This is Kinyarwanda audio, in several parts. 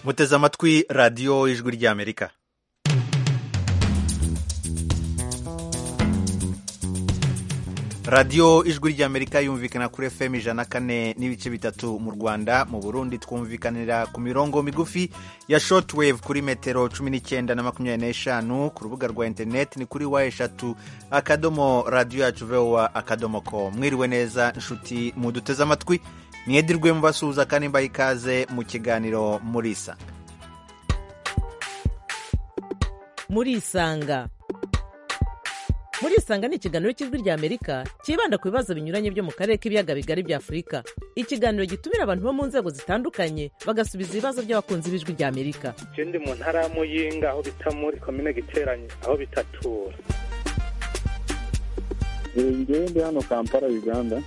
muteze amatwi radiyo y'ijwi ry'amerika radiyo ijwi ry'amerika yumvikana kuri fm ijana kane n'ibice bitatu mu rwanda mu burundi twumvikanira ku mirongo migufi ya shortwave kuri metero cumi n'icyenda na makumyabiri n'eshanu ku rubuga rwa interineti ni kuri wa eshatu akadomo radiyo yacu vowa akadomo ko mwiriwe neza inshuti muduteze amatwi mwedirwe mubasuhuza kandi mbaha ikaze mu kiganiro murisa murisanga murisanga ni ikiganiro cy'ijwi ry'amerika cyibanda ku bibazo binyuranye byo mu karere k'ibiyaga bigari bya afurika ikiganiro gitumira abantu bo mu nzego zitandukanye bagasubiza ibibazo by'abakunzi b'ijwi ry'amerika ikindi mu ntara ya muyinga aho bita muri komine giteranye aho bitatura ngewe ndi hano kampala uganda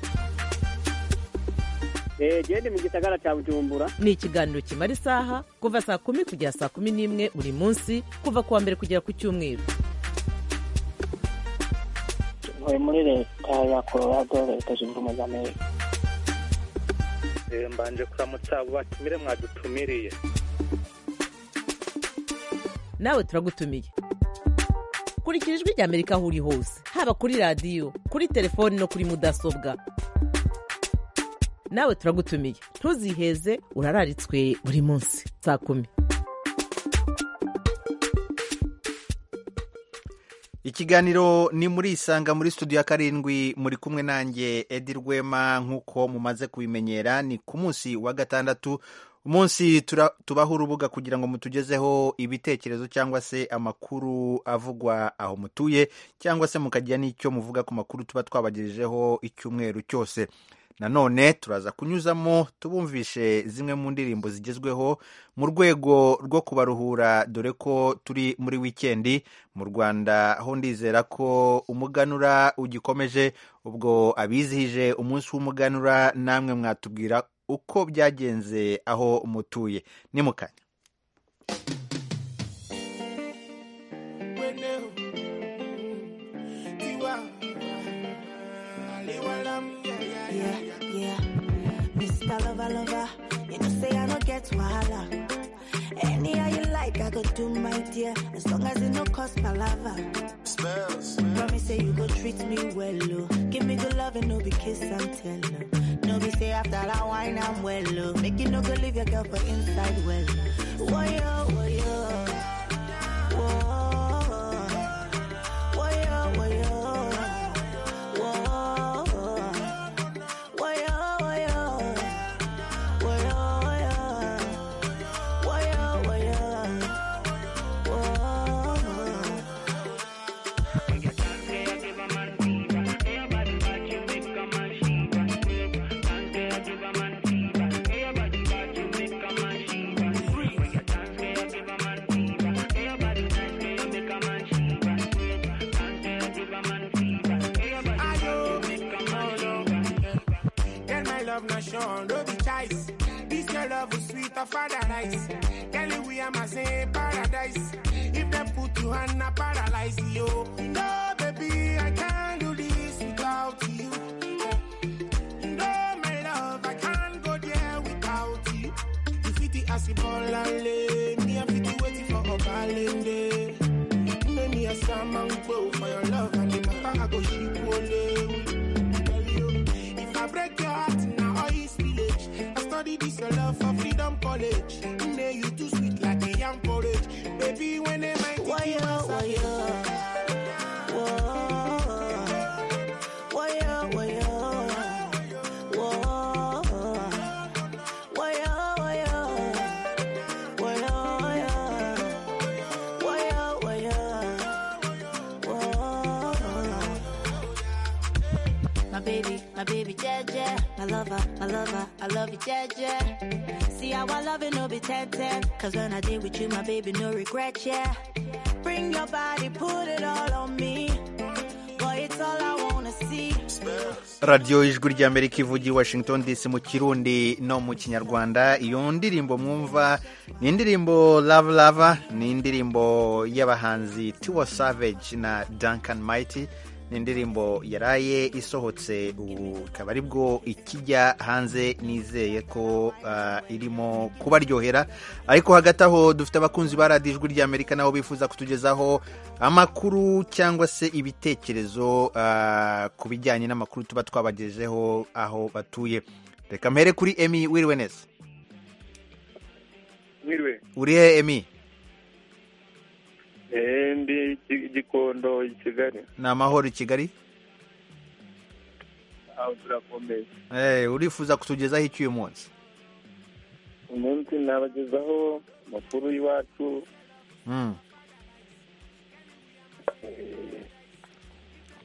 gende mu gisagara cya bujumbura ni ikiganiro kimara isaha kuva saa kumi kugera saa kumi n'imwe buri munsi kuva ku wa mbere kugera ku cyumweru ntuye muri leta ya colorado leta zunze ubumwe za amerika mbanje kuramutsa abo batumire mwadutumiriye nawe turagutumiye kurikira ijwi ry'amerika aho uri hose haba kuri radiyo kuri telefoni no kuri mudasobwa nawe turagutumiye ntuziheze urararitswe buri munsi saa kumi ikiganiro ni muri isanga muri studio ya karindwi muri kumwe nanjye edi rwema nk'uko mumaze kubimenyera ni ku munsi wa gatandatu umunsi tubaho urubuga kugira ngo mutugezeho ibitekerezo cyangwa se amakuru avugwa aho mutuye cyangwa se mukagira n'icyo muvuga ku makuru tuba twabagejejeho icyumweru cyose nanone turaza kunyuzamo tubumvishe zimwe mu ndirimbo zigezweho mu rwego rwo kubaruhura dore ko turi muri wikendi mu rwanda aho ndizera ko umuganura ugikomeje ubwo abizihije umunsi w'umuganura namwe mwatubwira uko byagenze aho mutuye ni mu kanya lover, lover. You know, say I don't get wahala. Anyhow you like, I go do my dear. As long as it no cost palava. Spells. Promise say you go treat me well, oh. Give me good love and no be kiss and tell, oh. No be say after that wine I'm well, oh. Make you no go leave your girl for inside well. Whoa, yo, whoa, yo. Whoa. nation, no be choice. This your love is sweet of paradise. Tell you we am a say paradise. If they put you on a paralyze you. No, baby, I can't do this without you. No, my love, I can't go there without you. If it is a ball and lay, me and Fiti waiting for a ballet day. Make me a salmon bow for your love and the matter I go ship If I break your heart now, study this your love for freedom college. Nay, you too sweet like a young porridge. Baby, when am I thinking why, why, My baby, my baby, yeah, yeah. My lover, my lover, I love you, yeah, yeah. See how I love it, no be 10 10. Cause when I did with you, my baby, no regret, yeah. Bring your body, put it all on me. Boy, it's all I wanna see. radiyo ijwi ry'amerika ivugiye washington dc mu kirundi no mu kinyarwanda iyo ndirimbo mwumva ni indirimbo lava lava ni indirimbo y'abahanzi tiwa savage na duncan mighty ni indirimbo yaraye isohotse ubu ikaba ari bwo ikijya hanze nizeye ko ah, irimo kubaryohera ariko hagati aho dufite abakunzi ba radiyo ijwi ry'amerika nabo bifuza kutugezaho amakuru cyangwa se ibitekerezo ah, ku bijyanye n'amakuru tuba twabagejejeho aho batuye reka mpere kuri emi wiriwe neza mwiriwe uri he emi eee ndi Gi- gikondo i kigali ni amahoro i kigali aho turakomeye Eh, urifuza kutugezaho iki uyu munsi umunsi nabagezaho amakuru y'iwacu Mm.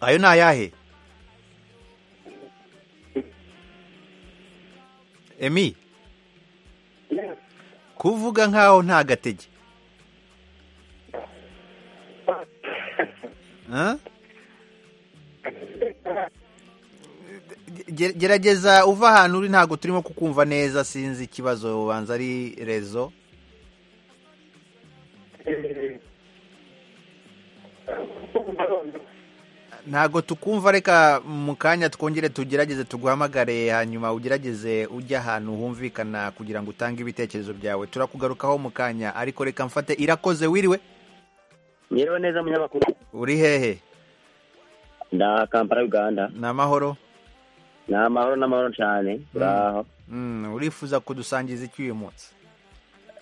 ayo ni ayahe emi kuvuga nkaho nta gatege Huh? Ge- gerageza uva ahantu uri ntabwo turimo kukumva neza sinzi ikibazo ubanza ari rezo ntabwo tukumva reka mu kanya twongere tugerageze tuguhamagare hanyuma ugerageze ujya ahantu humvikana kugira ngo utange ibitekerezo byawe turakugarukaho mu kanya ariko reka mfate irakoze wiriwe Mwiriwe neza munyamakuru. uri hehe Nda Kampala Uganda. ni amahoro Ni amahoro n'amahoro cyane. Turaho. Mm, urifuza kudusangiza iki uyu munsi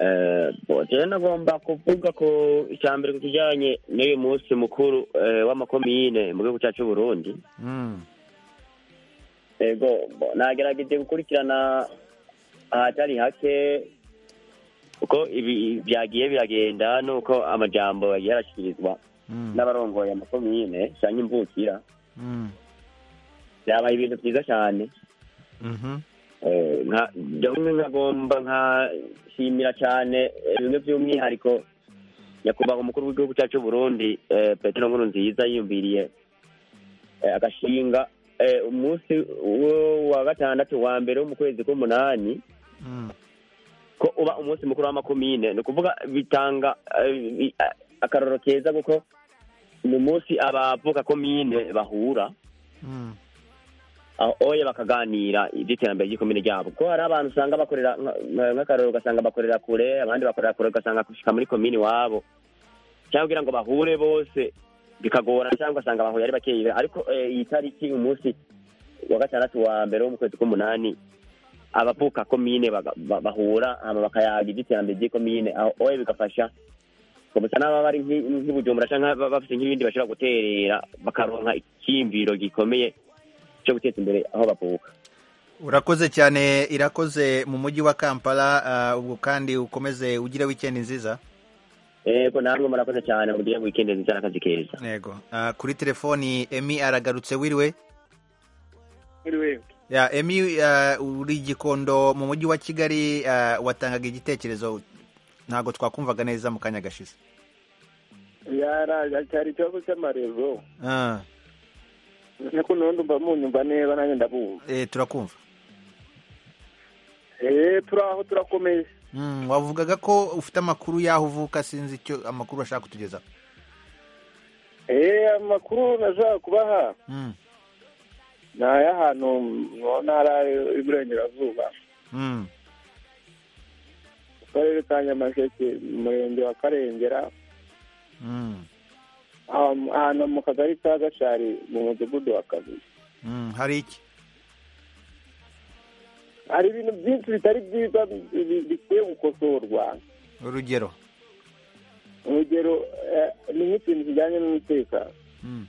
Eh, bo je nagomba kuvuga ko icya mbere ku kijyanye n'uyu munsi mukuru eh, w'amakomine mu gihugu cyacu Burundi. Mm, Ego bo, nagerageje gukurikirana ahatari hake uko ibi byagiye biragenda nuko amajambo yagiye arashyikirizwa mm, n'abarongoye amakomine canke imvukira mm, byabaye ibintu byiza cyane mhm, Eh, nka- jamwe nkagomba nkashimira cyane eh, bimwe by'umwihariko nyakubahwa umukuru w'igihugu cyacu c'u burundi eh, petero nkuru nziza yiyumviriye eh, agashinga eh, umunsi wo- wa gatandatu wa mbere wo mu kwezi k'umunani mm, ko uba umunsi mukuru w'amakomine ni ukuvuga bitanga eh, bi- a- akarorero keza kuko ni umunsi abavuka komine bahura mm, aho oya bakaganira iby'iterambere ry'ikomine ryabo kuko hari abantu usanga bakorera nka- nka- nk'akararo ugasanga bakorera kure abandi bakorera kure ugasanga gushika muri komine iwabo cyangwa kugira ngo bahure bose bikagorana cyangwa ugasanga bahuye ari bakeya ariko eh, iyi tariki umunsi wa gatandatu wa mbere wo mu kwezi k'umunani abavuka komine baga- ba- bahura hama bakayaga iby'iterambere ry'ikomine aho oya bigafasha gusa n'aba bari nk'i- nk'ibujumbura cyangwa ba- bafite nk'ibindi bashobora guterera bakaronka icyiyumviro gikomeye cyo guteza imbere aho bavuka urakoze cyane irakoze mu mujyi wa kampala ah, ubwo kandi ukomeze ugire wikendi nziza yego namwe murakoze cyane mugire weekend nziza n'akazi keza yego Ah, kuri telefoni emi aragarutse wiriwe mwiriwe ya emi ah, uri gikondo mu mujyi wa kigali ah, watangaga igitekerezo ntabwo twakumvaga neza mu kanya gashize yaraje cyari ikibazo cy'amarezo Ah, niko nundi mba munyumva neza nanjye ndabumva eh, turakumva eee turaho turakomeye Mm, wavugaga ko ufite amakuru y'aho uvuka sinzi icyo amakuru bashaka kutugezaho eee amakuru nashaka kubaha Mm, ni ay'ahantu mu ntara y'iburengerazuba mm, mu karere ka nyamasheke mu murenge wa karengera mm, aho- ahantu mu kagari ka gashari mu mudugudu wa kabiri mm, hari iki hari ibintu byinshi bitari byiza bi- bi- bikwiye gukosorwa urugero urugero eh, ni nk'ikintu kijyanye n'umutekano Mm,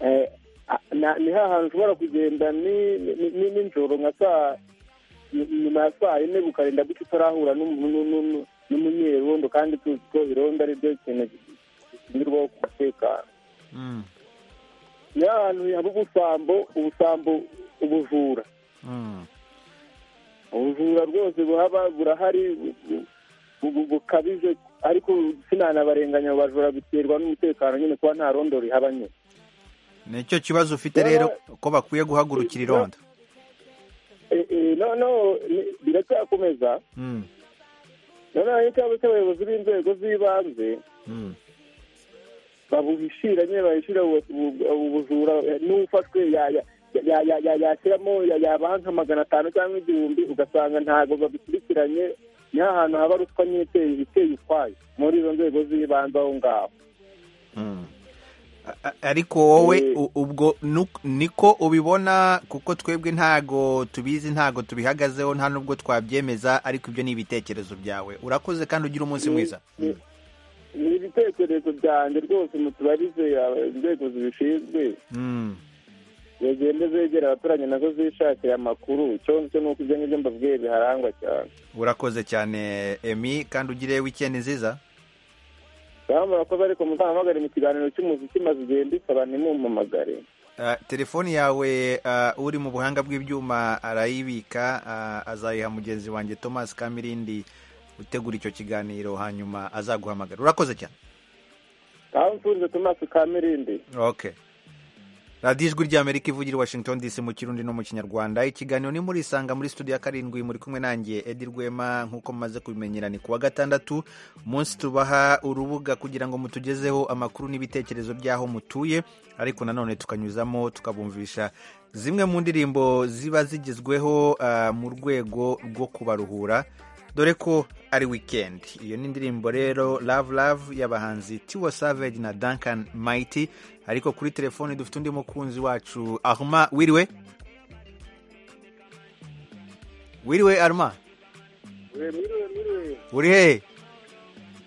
Eh, a- na- ni hahantu ushobora kugenda ni- ni- ni- nijoro nka saa nyuma ya saa yine ukarinda gutya utarahura n'umu- n'u- n'u- n'u- n'umunyerondo kandi tuzi ko irondo ari byo kintu gishinzirwaho ku mutekano mm, ni hahantu haba ubusambo ubusambo ubujura mm, ubujura rwose buhaba burahari bu- bu- bu- bukabije ariko sinanabarenganya abo bajura biterwa n'umutekano nyine kuba nta rondo rihaba nyine nicyo kibazo ufite rero ko bakwiye guhagurukira irondo Eh, eh, noneho ni- biracyakomeza Mm, noneho icyaba cy'abayobozi b'inzego z'ibanze mm, babuhishira nyine bahishira ubu- ubu- ubujura eh, n'ufashwe ya- ya- ya- ya- ya- yashyiramo ya- yabaha nka magana atanu cyangwa igihumbi ugasanga ntabwo babikurikiranye ni ahantu haba ruswa nyine iteye- iteye ukwayo muri izo nzego z'ibanze aho ngaho A- ariko wowe Eh. u- ubwo nu- niko ubibona kuko twebwe ntago tubizi ntago tubihagazeho nta nubwo twabyemeza ariko ibyo ni ibitekerezo byawe urakoze kandi ugira umunsi mwiza ni- ni ibitekerezo byanjye rwose mutubarize aba- inzego zibishinzwe Mm. zigende zegera abaturanyi nazo zishakira amakuru icyo cyo ni uko ibyo ngibyo mbabwiye biharangwa cyane urakoze cyane emi kandi ugire wikendi nziza ngaho murakoze ariko muzahamagare mu kiganiro cy'umuziki maze igihe mbisaba ntimumpamagare Ah, telefoni yawe ah, uri mu buhanga bw'ibyuma arayibika ah, azayiha mugenzi wanjye thomas kamirindi utegura icyo kiganiro hanyuma azaguhamagara urakoze cyane ngaho mfunze tomasi kamirindi okay radiyo ijwi ry'amerika ivugira i washington dc mu kirundi no mu kinyarwanda ikiganiro ni muri isanga muri studio ya karindwi muri kumwe nanjye edi rwema nk'uko mumaze kubimenyera ni ku wa gatandatu umunsi tubaha urubuga kugira ngo mutugezeho amakuru n'ibitekerezo by'aho mutuye ariko nanone tukanyuzamo tukabumvisha zimwe mu ndirimbo ziba zigezweho ah, mu rwego rwo kubaruhura dore ko ari wikendi iyo ni indirimbo rero love love y'abahanzi tiwa savage na duncan mighty ariko kuri telefoni dufite undi mukunzi wacu arma wiriwe wiriwe arma uri he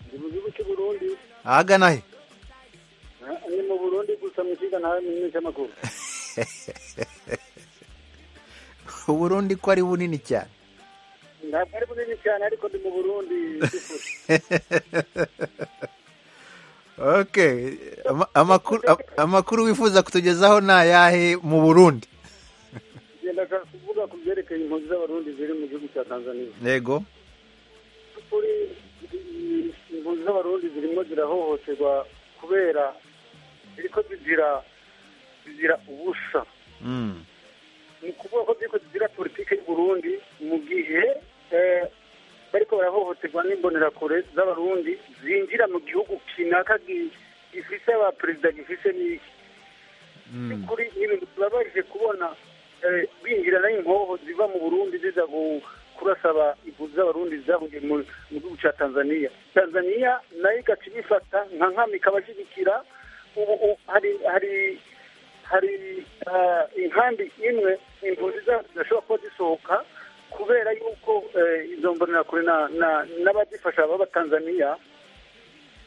ndi mu gihugu cy'u burundi ahagana he ni mu burundi gusa mu kiga nawe mu gihugu cy'amakuru uburundi ko ari bunini cyane ntabwo ari bunini cyane ariko ndi mu burundi by'ukuri. okay ama- amakuru am- amakuru wifuza kutugezaho ni ayahe mu burundi ngenda kuvuga ku byerekeye impunzi z'abarundi ziri mu gihugu cya tanzania yego kuri impunzi z'abarundi zirimo zirahohoterwa kubera ziriko zigira zigira ubusa Mm. ni ukuvuga ko ziriko zigira politiki y'u Burundi mu gihe eh, bariko barahohoterwa n'imbonerakure z'abarundi zinjira mu gihugu kinaka gi- gifise abaperezida gifise n'iki Mm. kuri ibintu turabaje kubona eh, binjirana inkoho ziva mu burundi ziza gu- kurasaba impunzi z'abarundi zahuye mu mu gihugu cya tanzania tanzania nayo igaca ibifata nka nkami ikabashyigikira ubu ubu hari hari hari ah, inkambi imwe impunzi zacu zidashobora kuba zisohoka kubera yuko eh, izo mbonerakure na- na- n'abazifasha b'abatanzaniya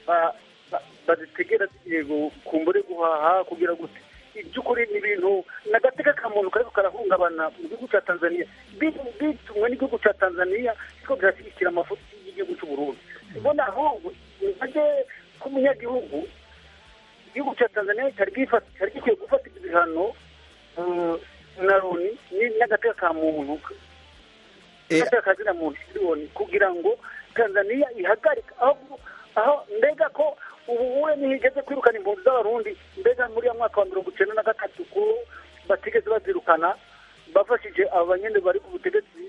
ba- ba- bazitegera zigiye gu- kumbure guhaha kugira gute iby'ukuri ni ibintu ni agateka ka muntu kariko karahungabana mu gihugu cya tanzania Bi- bitumwe n'igihugu cya tanzania ariko birashyigikira amafuti y'igihugu cy'u burundi mbona ahubwo ntajye k'umunyagihugu igihugu cya tanzania cyari gifata- cyari gikwiye gufata ibihano eh, na loni ni- n'agateka ka muntu Eh, gutera akazina mu miliyoni kugira ngo tanzaniya ihagarike aho aho mbega ko ubu uwe ntigeze kwirukana impunzi z'abarundi mbega muri ya mwaka wa mirongo icyenda na gatatu ko batigeze bazirukana bafashije abanyene bari ku butegetsi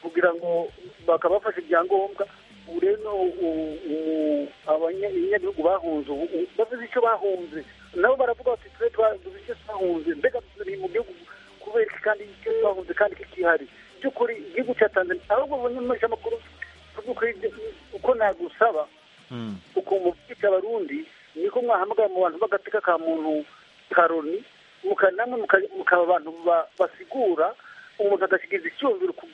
kugira ngo bakabafasha ibyangombwa ubu rero no u- u- abanye- abanyagihugu bahunze ubu ubu bavuze icyo bahunze nabo baravuga bati twe twavuze icyo twahunze mbega turi mu gihugu kubera iki kandi icyo twahunze kandi kikihari by'ukuri igihugu cya tanzania ahubwo abanyamakuru by'ukuri uko nagusaba Mm. ukuntu mubyica abarundi niko mwahamagara mu bantu b'agateka ka muntu karoni muka- namwe muka- mukaba abantu ba- basigura umuntu agashyikiza icyumviro ku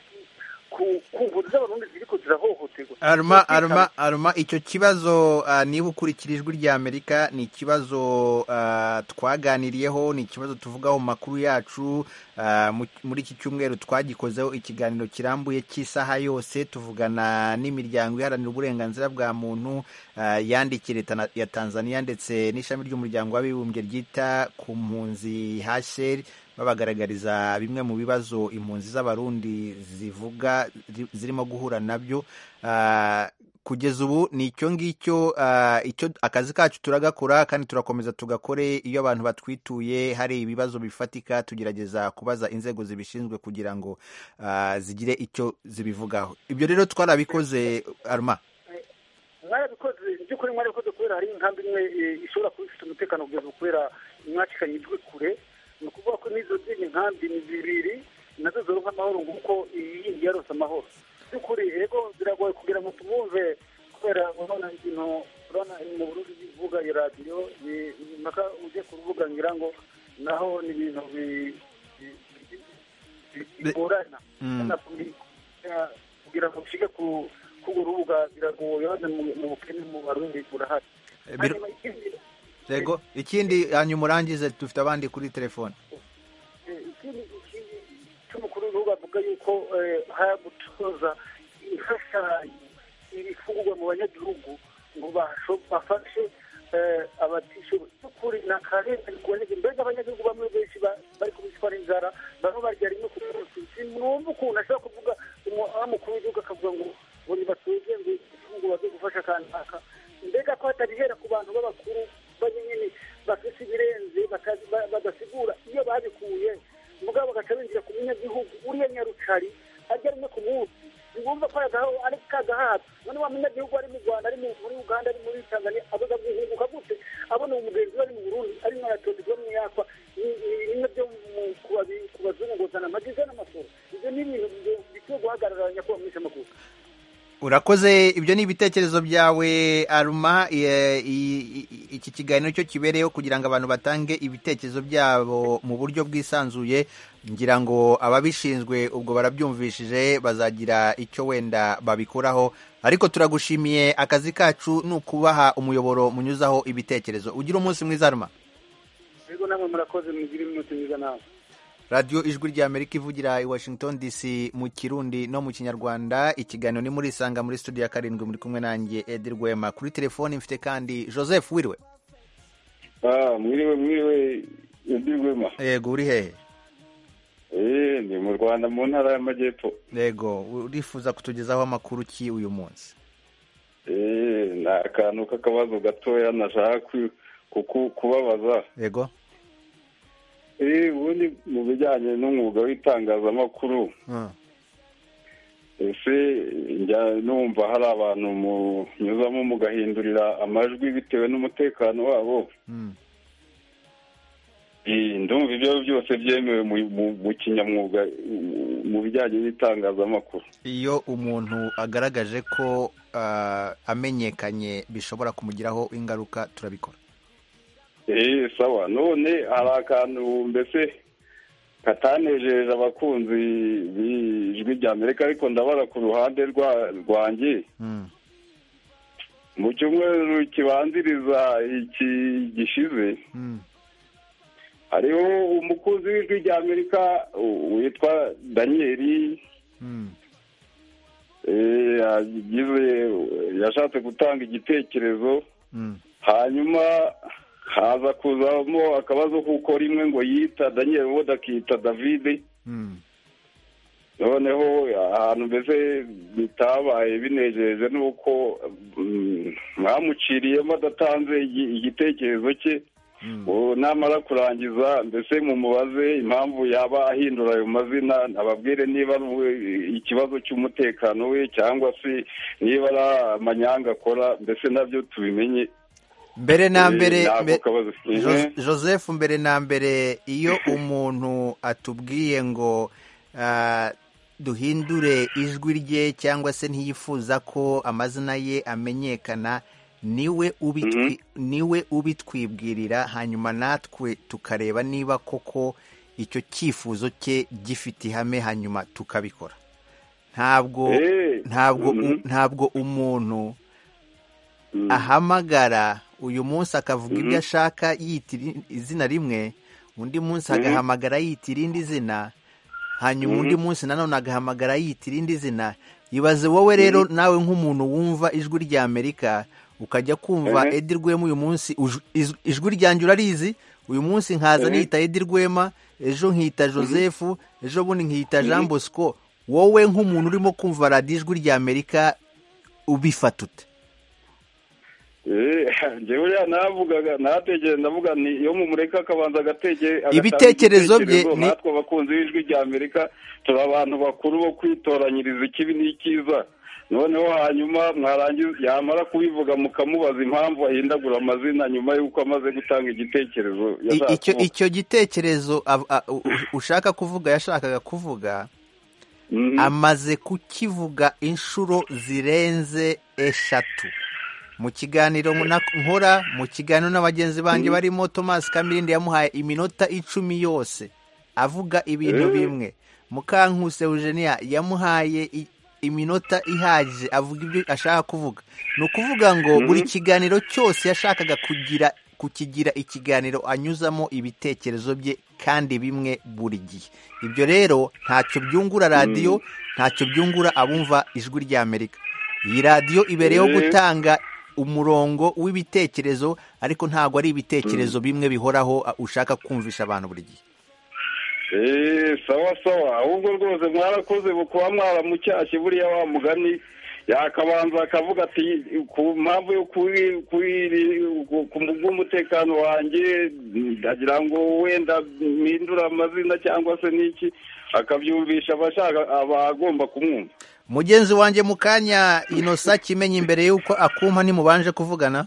ku- ku mpunzi z'abarundi ziriko zirahohoterwa aruma aruma aruma icyo kibazo ah, niba ukurikira ijwi ry'amerika ni ikibazo ah, twaganiriyeho ni ikibazo tuvugaho mu makuru yacu ah, mu- muri iki cyumweru twagikozeho ikiganiro kirambuye cy'isaha yose tuvugana n'imiryango iharanira uburenganzira bwa muntu ah, yandikiye leta na- ya tanzania ndetse n'ishami ry'umuryango w'abibumbye ryita ku mpunzi hasheri babagaragariza bimwe mu bibazo impunzi z'abarundi zivuga zi- zirimo guhura nabyo Ah, kugeza ubu ni icyo ngicyo ah, icyo akazi kacu turagakora kandi turakomeza tugakore iyo abantu batwituye hari ibibazo bifatika tugerageza kubaza inzego zibishinzwe kugira ngo ah, zigire icyo zibivugaho ibyo rero twarabikoze aruma mwarabikoze by'ukuri mwari ko kubera hari inkambi imwe eh, ishobora kuba ifite umutekano kugeza kubera mwacikanye ijwi kure ni ukuvuga ko n'izo zindi nkambi ni zibiri nazo zoronka amahoro nguko iyi yindi yarose amahoro by'ukuri ego biragoye kugira ngo tubumve kubera urabona ikintu urabona mu burundi bivuga iyo radiyo ni- ni mpaka ujye ku rubuga ngira ngo naho ni ibintu bi- bi- bi- bi- bigorana Mm. Urabona kuri- ya- kugira ngo ushike ku k'urwo rubuga biragoye urabona mu- mu bukene mu barundi burahari Eh, biro- hanyuma ikindi yego ikindi hanyuma urangize dufite abandi kuri telefone Eh, ikindi ikindi cy'umukuru w'igihugu avuga yuko eh, hari gutoza imfashanyo ibifungurwa mu banyagihugu ngo basho- bafashe eh, abatishoboye by'ukuri ni akarengane ku banyagihugu mbega abanyagihugu bamwe benshi ba- bari kubicwa n'inzara bamwe barya rimwe ku munsi sinumva ukuntu ashobora kuvuga umu- aho umukuru w'igihugu akavuga ngo ngo nibatunge ngo ifunguro baze gufasha kanaka mbega ko hatarihera ku bantu b'abakuru bari nyine bafite ibirenze bakazi- ba- badasigura iyo babikuye mugabo bagaca binjira ku munyagihugu uriya nyarukari arya rimwe ku munsi ngumva ko yagaho ari kagahato none wa munyagihugu ari mu rwanda ari mu- muri uganda ari muri tanzania abuza guhinguka gute abona uwo mugenzi we ari mu burundi arimo aratozerwa mu yakwa Ni- ni bimwe byo mu- kubabi- kubazunguzana amageza n'amasoro ibyo ni ibintu bi- bikwiye guhagarara nyakubahwa mwese makuru urakoze ibyo ni ibitekerezo byawe aruma eh, i- i- iki kiganiro cyo kibereyeho kugira ngo abantu batange ibitekerezo byabo mu buryo bwisanzuye ngira ngo ababishinzwe ubwo barabyumvishije bazagira icyo wenda babikoraho ariko turagushimiye akazi kacu ni ukubaha umuyoboro munyuzaho ibitekerezo ugira umunsi mwiza aruma rero namwe murakoze mugire iminota myiza nawe radiyo ijwi rya amerika ivugira i washington dc mu kirundi no mu kinyarwanda ikiganiro ni muri isanga muri studio ya karindwi muri kumwe nanjye edi rwema kuri telefoni mfite kandi joseph wiriwe Ah, mwiriwe mwiriwe ndirwema yego uri hehe eh ni mu Rwanda mu ntara y'amajyepfo yego urifuza kutugezaho amakuru ki uyu munsi eh ni akantu k'akabazo gatoya nashaka ku- kuku- kubabaza yego eh ubundi mu bijyanye n'umwuga w'itangazamakuru Mm. ese njya numva hari abantu munyuzamo mugahindurira amajwi bitewe n'umutekano wabo Mm. Eh, ndumva ibyo byose byemewe mu- mu- mu kinyamwuga mu- mu bijyanye n'itangazamakuru iyo umuntu agaragaje ko ah, amenyekanye bishobora kumugiraho ingaruka turabikora Eh, sawa none hari akantu mbese katanejeje abakunzi b'ijwi rya amerika ariko ndabara ku ruhande rwa rwanjye Mm. mu cyumweru kibanziriza iki gishize Mm. hariho umukunzi w'ijwi rya amerika u- witwa daniyeli Mm. eh, yagize yashatse gutanga igitekerezo Mm. hanyuma haza kuzamo akabazo kuko rimwe ngo yita daniel ubundi akita david Mm. noneho ahantu mbese bitabaye binejeje ni uko mm, mwamuciriyemo adatanze igi- igitekerezo cye ubu namara kurangiza mbese mumubaze impamvu yaba ahindura ayo mazina ababwire niba ari uwe- ikibazo cy'umutekano we cyangwa se niba ari amanyanga akora mbese nabyo tubimenye mbere na Eh, mbere nako mbe- kabazo. Jo- Mhm. joseph mbere na mbere iyo umuntu atubwiye ngo ah, duhindure ijwi rye cyangwa se ntiyifuza ko amazina ye amenyekana niwe ubitwi- niwe ubitwibwirira hanyuma natwe tukareba niba koko icyo cyifuzo cye gifite ihame hanyuma tukabikora ntabwo Eh, ntabwo u- mhm. ntabwo umuntu Mm. ahamagara uyu munsi akavuga ibyo Mhm. ashaka yita iri- izina rimwe undi munsi Mhm. agahamagara yita irindi zina hanyuma Mhm. undi munsi nanone agahamagara yita irindi zina ibaze wowe rero nawe nk'umuntu wumva ijwi rya amerika ukajya kumva Mhm. edi rwema uyu munsi uj- iz- ijwi ryanjye urarizi uyu munsi nkaza Mhm. niyita edi rwema ejo nkita joseph ejo bundi nkita jean bosco wowe nk'umuntu urimo kumva radiyo ijwi rya amerika ubifata ute Eh, njyewe uriya navugaga natekereje ndavuga ni iyo mumureka akabanza agatege agatanga Ibitekerezo bye igitekerezo, ni- natwe abakunzi b'ijwi rya amerika turi abantu bakuru bo kwitoranyiriza ikibi n'ikiza noneho hanyuma mwarangiza yamara kubivuga mukamubaza impamvu ahindagura amazina nyuma y'uko amaze gutanga igitekerezo I- icyo yashaka icyo gitekerezo av- a- u- u- ushaka kuvuga yashakaga kuvuga amaze kukivuga inshuro zirenze eshatu mu kiganiro na- nkora mu kiganiro n'abagenzi banjye barimo Thomas Kamirindi yamuhaye iminota icumi yose avuga ibintu Eh. bimwe Mukankuse Eugenia yamuhaye i- iminota ihagije avuga ibyo ashaka kuvuga ni ukuvuga ngo Mhm. buri kiganiro cyose yashakaga kugira kukigira ikiganiro anyuzamo ibitekerezo bye kandi bimwe buri gihe ibyo rero ntacyo byungura radiyo ntacyo byungura abumva ijwi ry'amerika iyi radiyo ibereyeho Mhm. gutanga umurongo w'ibitekerezo ariko ntabwo ari ibitekerezo bimwe bihoraho a- ushaka kumvisha abantu buri gihe Eh, sawa sawa ahubwo rwose mwarakoze bukuba mwaramucyashye buriya wa mugani yakabanza akavuga ati ku mpamvu yo kuri kuri ku bw'umutekano wanjye ndagira ngo wenda mpindura amazina cyangwa se n'iki akabyumvisha abashaka abagomba kumwumva mugenzi wanjye mu kanya inosa kimenye imbere y'uko akumpa ntimubanje kuvugana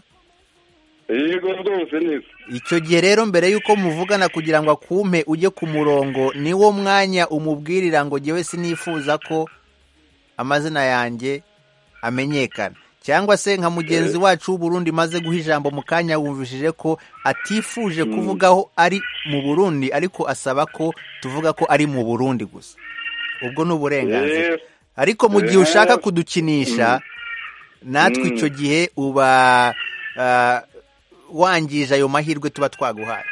yego rwose neza icyo gihe rero mbere y'uko muvugana kugira ngo akumpe ujye ku murongo niwo mwanya umubwirira ngo jyewe sinifuza ko amazina yanjye amenyekana cyangwa se nka mugenzi wacu w'uburundi maze guha ijambo mu kanya wumvishije ko atifuje kuvugaho ari mu burundi ariko asaba ko tuvuga ko ari mu burundi gusa ubwo ni uburenganzira Eh. ariko mu gihe Eh. ushaka kudukinisha natwe Mm. icyo gihe uba ah, wangije ayo mahirwe tuba twaguhaye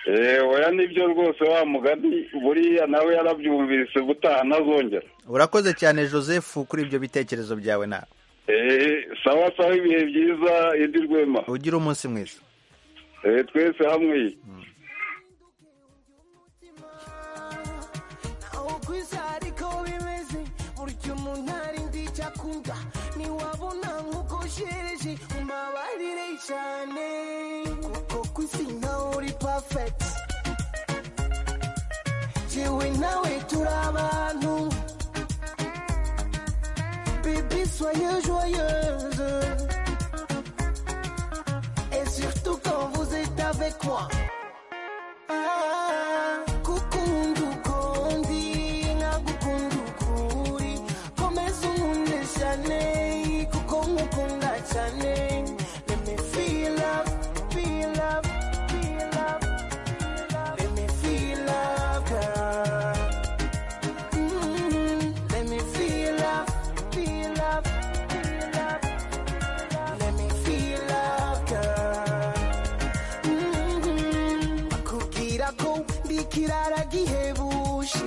Eh, oya nibyo rwose wa mugani buriya nawe yarabyumvise ubutaha ntazongera urakoze cyane joseph kuri ibyo bitekerezo byawe nawe Eh, sawa sawa ibihe byiza indi rwema ugira umunsi mwiza Eh, twese hamwe aho ku isi ariko bimeze burya umuntu arindi icyo akunda ntiwabona nk'uko ushereje mumabarire cyane kuko ku isi ntawe uri pafegiti jewe nawe turi abantu bibi soye joyeuse et surtout quand vous êtes avec moi Kukunda uko ndi, nkagukunda uko uri. Komeza unkunde cyane, kuko nkukunda cyane. Let me feel love, feel love, feel love, feel love. Let me feel love, girl. Mhm. Let me feel love, feel love, feel love. Let me feel love, girl. Mhm. akubwira ko ndi ikirara gihebuje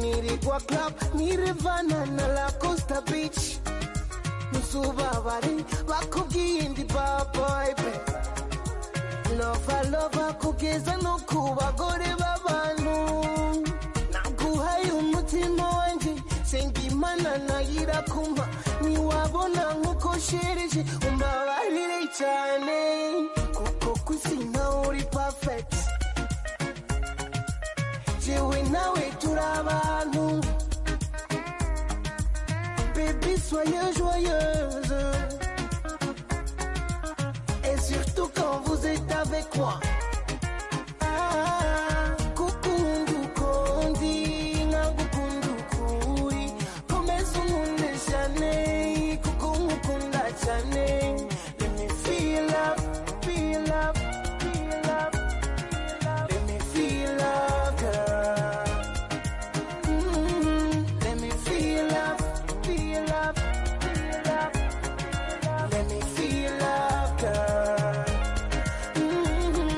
nirirwa club nirivana na la costa beach nuzubabare bakubwiye indi baboybe lova lova kugeza no ku bagore b'abantu naguhaye umutima wanjye senga imana nayira kumpa niwabona nk'uko shereje umbabarire cyane kuko ku isi ntawe uri pafegiti jewe nawe turi abantu bebe soye joyeuse et surtout quand vous êtes avec moi kukunda uko ndi nkagukunda uko uri komeza unkunde cyane kuko nkukunda cyane let me feel love feel love feel love let me feel love girl Mhm. let me feel love feel love feel love let me feel love girl Mhm.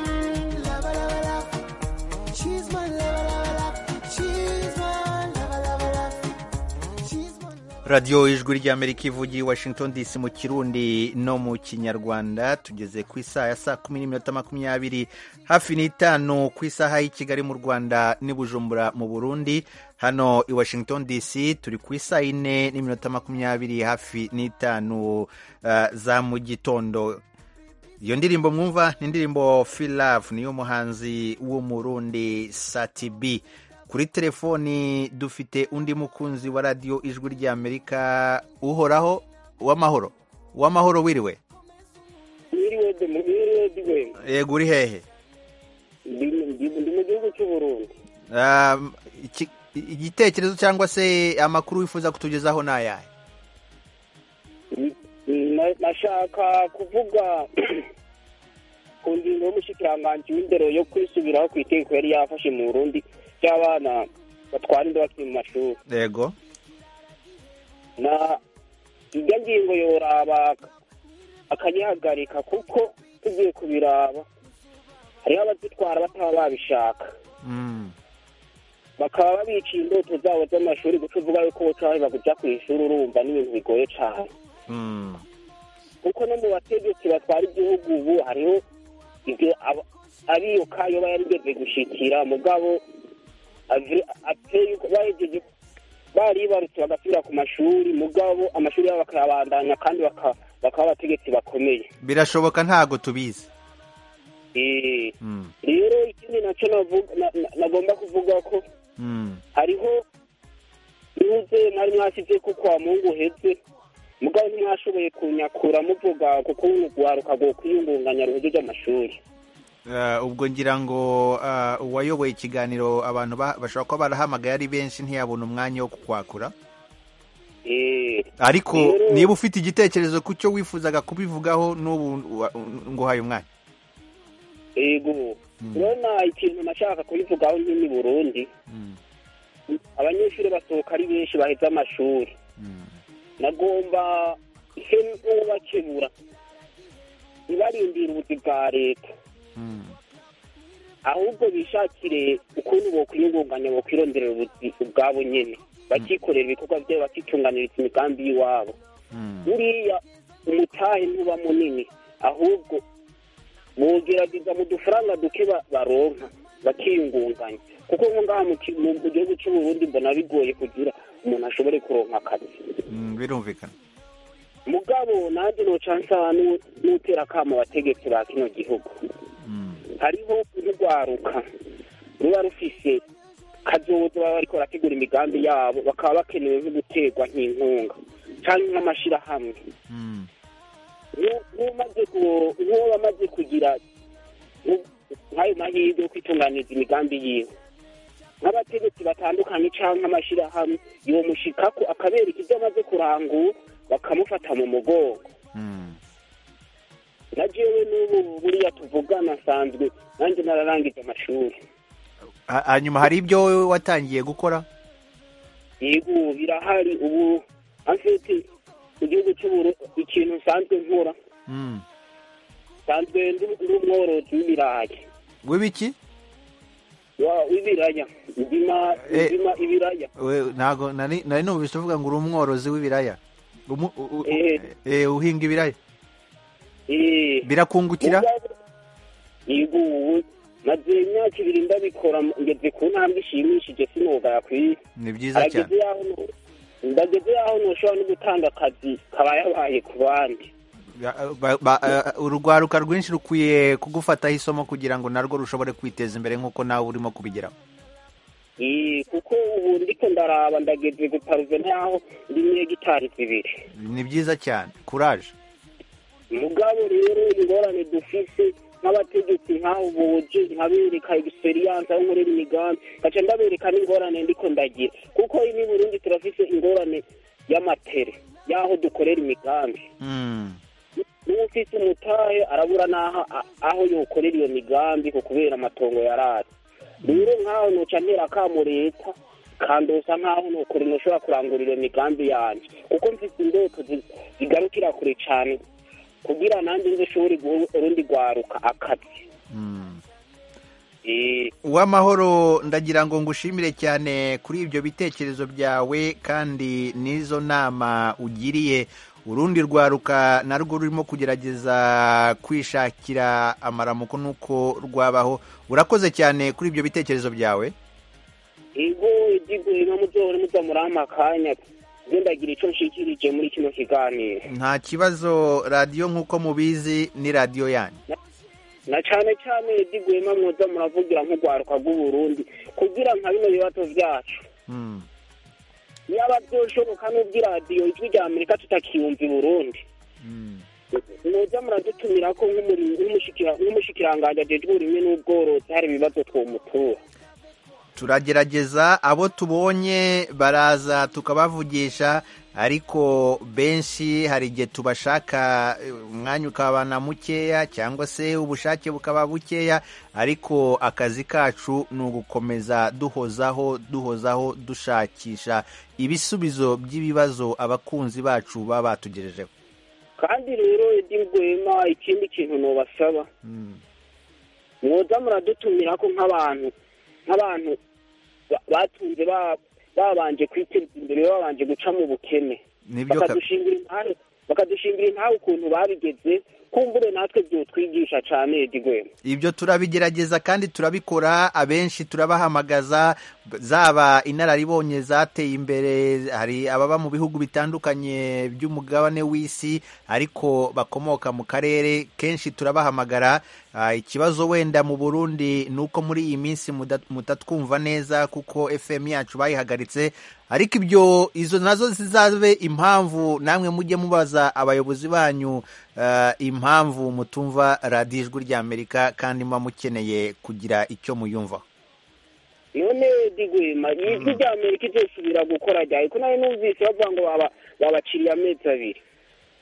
Love, love, love. She's my lover, lover, lover. She's my lover, lover, lover. radiyo ijwi ry'amerika ivugiye i washington dc mu kirundi no mu kinyarwanda tugeze ku isaha ya saa kumi n'iminota makumyabiri hafi n'itanu ku isaha y'i kigali mu rwanda n'i bujumbura mu burundi hano i washington dc turi ku isaha yine n'iminota makumyabiri hafi n'itanu eh, za mu gitondo iyo ndirimbo mwumva ni indirimbo feel love niyo muhanzi w'umurundi sati b kuri telefoni dufite undi mukunzi wa radiyo ijwi ry'amerika uhoraho w'amahoro w'amahoro wiriwe yego uri hehe ndi mu gihugu cy'u burundi Um, iki- igitekerezo cyangwa se amakuru wifuza kutugezaho ni ayahe Na- nashaka kuvuga ku ngingo y'umushikiranganji w'indero yo kwisubiraho ku itegeko yari yafashe mu burundi ry'abana batwara inda bakiri mu mashuri yego na iryo ngingo yoraba akayihagarika kuko tugiye kubiraba hariho abazitwara bataba babishaka Mm. bakaba babiciye indoto zabo z'amashuri guca uvuga yuko bucaheba kuja ku ishuri urumva ni ibintu bigoye cyane Mm. kuko no mu bategetsi batwara igihugu ubu hariho ibyo aba- abiyoka iyo bayarigeze gushikira mugabo avi- ateye yuko bahejeje baribarutse bagasubira ku mashuri mugabo amashuri yabo bakayabandanya kandi baka- bakaba abategetsi bakomeye birashoboka ntago tubizi Eh, Mm. rero ikindi nacyo navuga- na- na- nagomba kuvuga ko Mm. hariho yuze mwari mwasize ko kwa mungu uheze mugabo ntimwashoboye kunyakura muvuga kuko urwaruka rwo kwiyungunganya ruhejeje amashuri Uh, ubwo ngira ngo uh, uwayoboye ikiganiro abantu ba- bashobora kuba barahamagaye ari benshi ntiyabona umwanya wo kukwakura Eh, ariko rero- niba ufite igitekerezo ku cyo wifuzaga kubivugaho n'ubu wa- nguhaye umwanya yego urabona ikintu nashaka kubivugaho nyine i burundi abanyeshuri basohoka ari benshi baheze amashuri nagomba ihembo bakebura ibarindira ubuzi bwa leta ahubwo bishakire ukuntu bokwiyungunganya bokwironderera ubuzi ubwabo nyene bakikorera ibikorwa byabo bakitunganiriza imigambi y'iwabo buriya umutahe ntuba munini ahubwo bogerageza mu dufaranga duke ba- baronka bakiyungunganya kuko nko ngaha mu ki- mu- mu gihugu cy'uburundi mbona bigoye kugira umuntu ashobore kuronka akazi Mm, birumvikana mugabo nanjye noca nsaha n'u- n'utera akamo abategetsi ba kino gihugu hariho urwaruka ruba rufise kazoza baba bariko barategura imigambi yabo bakaba bakenewe nko guterwa nk'inkunga canke nk'amashirahamwe Nk'u- nk'umaze ku- nk'uwo bamaze kugira nk'u- nk'ayo mahirwe yo kwitunganiriza imigambi yiwe nk'abategetsi batandukanye canke amashirahamwe yomushikako akabereka ibyo amaze kurangura bakamufata mu mugongo na jewe n'ubu buriya tuvugana nsanzwe nanjye nararangije amashuri Ha- hanyuma hari ibyo wowe watangiye gukora yego ubu birahari ubu afite mu gihugu cy'uburu ikintu nsanzwe nkora Mm. nsanzwe ndi ndi umworozi w'ibirayi w'ibiki wa- w'ibiraya ndima Eh. ndima ibiraya We- ntago nari nari numvise uvuga ngo uri umworozi w'ibiraya Umu- u- u- Eh. eh, uhinga ibiraya Eh, birakungukira mugabo- yego ubu maze imyaka ibiri ndabikora ngeze ku ntambwe ishimishije sinoga yakwiye ni byiza cyane Harageze yaho no- ndageze yaho ntushobora no gutanga akazi kabayabaye ku bandi Ba- ba- eh, urugwaruka rwinshi rukwiye kugufataho isomo kugira ngo narwo rushobore kwiteza imbere nk'uko nawe urimo kubigeraho Eh, kuko ubu ndiko ndaraba ndageze guparuve naho ndi niyo gitari zibiri ni byiza cyane kuraje mugabo rero ingorane dufise nk'abategetsi nk'abo boje nkabereka egisperiyanse aho nkorera imigambi ngaca ndabereka n'ingorane ndiko ndagira kuko ini burundi turafise ingorane y'amatere y'aho dukorera imigambi Mm. n'uwo ufise umutahe arabura n'aho a- aho yokorera iyo migambi ku kubera amatongo yarari rero nk'aho noca ntera akamo leta kandosa nk'aho nokore noshobora kurangura iyo migambi yanjye kuko mfise indoto zi- zigarukira kure cane kugira nanjye nze ushobore guha urundi rwaruka akazi Eh, uwamahoro ndagira ngo ngushimire cyane kuri ibyo bitekerezo byawe kandi n'izo nama ugiriye urundi rwaruka narwo rurimo kugerageza kwishakira amaramuko n'uko rwabaho urakoze cyane kuri ibyo bitekerezo byawe ego igiguye nka muzohore muza murampa akanya nze ndagira ico nshikirije muri kino kiganiro nta kibazo radiyo nk'uko mubizi ni radiyo yanyu na cane cane digwema mwoza muravugira nk'urwaruka rw'uburundi kugira nka bino bibazo byacu yaba byoshoboka n'ubwo iradiyo ijwi rya amerika tutakiyumva i burundi mujya muradutumira ko nk'umuri- nk'umushikira- nk'umushikiranganji ajejwe uburimwe n'ubworozi hari ibibazo twomutura turagerageza abo tubonye baraza tukabavugisha ariko benshi hari igihe tubashaka eh, umwanya ukabana mukeya cyangwa se ubushake bukaba bukeya ariko akazi kacu ni ugukomeza duhozaho duhozaho dushakisha ibisubizo by'ibibazo abakunzi bacu baba batugejejeho kandi rero edi rwema ikindi kintu nubasaba mwoza muradutumira ko nk'abantu nk'abantu ba- batunze ba- babanje kwiteza imbere babanje guca mu bukene Nibyo ka- bakadushingura impamvu bakadushingura impamvu ukuntu babigeze kumbure natwe byotwigisha cyane edi rwema ibyo turabigerageza kandi turabikora abenshi turabahamagaza b- zaba inararibonye zateye imbere hari ababa mu bihugu bitandukanye by'umugabane w'isi ariko bakomoka mu karere kenshi turabahamagara Ah, ikibazo wenda mu burundi ni uko muri iyi minsi muda- mutatwumva neza kuko fm yacu bayihagaritse ariko ibyo izo nazo zizabe impamvu namwe mujye mubaza abayobozi banyu eh, impamvu mutumva radiyo ijwi ry'amerika kandi muba mukeneye kugira icyo muyumvaho none edi rwema ijwi rya amerika izosubira gukora ryayo ko nayo numvise bavuga ngo baba- babaciriye amezi abiri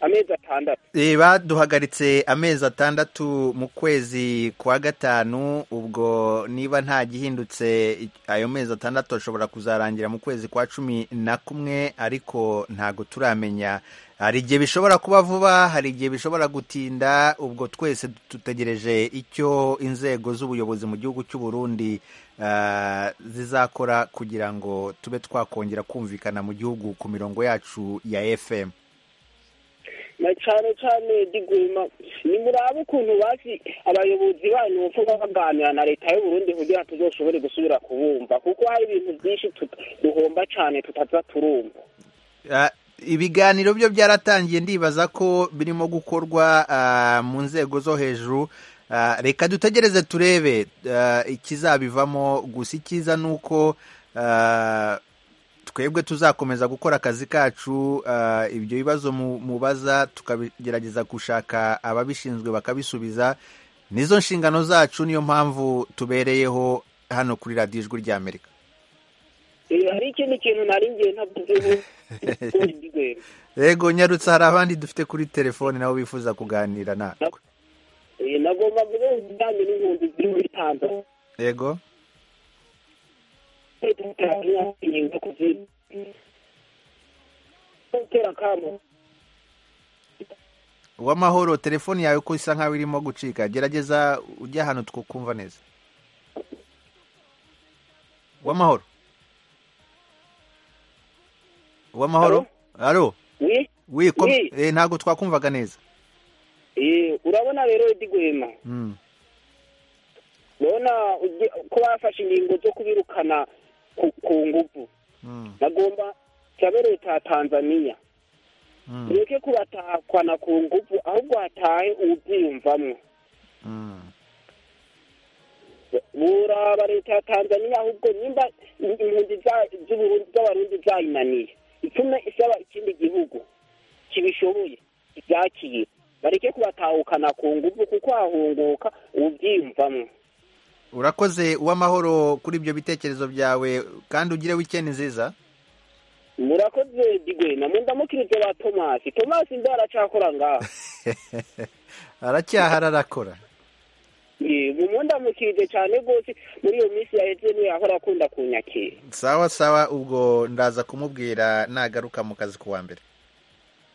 amezi atandatu Eh, baduhagaritse amezi atandatu mu kwezi kwa gatanu ubwo niba nta gihindutse i- ayo mezi atandatu ashobora kuzarangira mu kwezi kwa cumi na kumwe ariko ntago turamenya hari igihe bishobora kuba vuba hari igihe bishobora gutinda ubwo twese dutegereje icyo inzego z'ubuyobozi mu gihugu cy'u Burundi ah, zizakora kugira ngo tube twakongera kumvikana mu gihugu ku mirongo yacu ya FM na cyane cyane digwema ni murabe ukuntu basi abayobozi banyu bavuga baganira na leta y'u Burundi kugira ngo tuzoshobore gusubira kubumva kuko hari ibintu byinshi tut- duhomba cyane tutaza turumva Ah, ibiganiro byo byaratangiye ndibaza ko birimo gukorwa ah, mu nzego zo hejuru Ah, reka dutegereze turebe ah, ikizabivamo gusa icyiza ni uko ah, twebwe tuzakomeza gukora akazi kacu ah, ibyo bibazo mu- mubaza tukagerageza gushaka ababishinzwe bakabisubiza nizo nshingano zacu niyo mpamvu tubereyeho hano kuri radiyo ijwi ry'amerika Eh, hari ikindi kintu nari ngiye ntavuzeho digwema Yego nyarutse hari abandi dufite kuri telefone nabo bifuza kuganira na Eh, nagomba kuvuga ibijyanye n'impunzi ziri muri Tanzania yego ingingo kuzi gutera kamo uwamahoro telefone yawe uko isa nkaho irimo gucika gerageza ujye ahantu twakumva neza uwamahoro uwamahoro alo wi wi kom- Wi. eh, ntabwo twakumvaga neza Eh, urabona rero digwema Mm. ndabona ugi- ko bafashe ingingo zo kubirukana ku- ku nguvu nagomba cyabe leta ya tanzaniya mureke kubatahana ku nguvu ahubwo hatahe ubyiyumvamwo buraba leta ya tanzaniya ahubwo nimba impunzi za- z'Uburundi- z'abarundi zayinaniye itume isaba ikindi gihugu kibishoboye ibyakire bareke kubatahukana ku nguvu kuko hahunguka ubyiyumvamwo urakoze uwamahoro kuri ibyo bitekerezo byawe kandi ugire wikendi nziza murakoze digwena mundamukirize ba tomasi tomasi mbe aracakora ngaho aracyahara arakora yego mundamukirije cyane rwose muri iyo minsi yaheze niyo yahora akunda kunyakira sawa sawa ubwo ndaza kumubwira nagaruka mu kazi ku wa mbere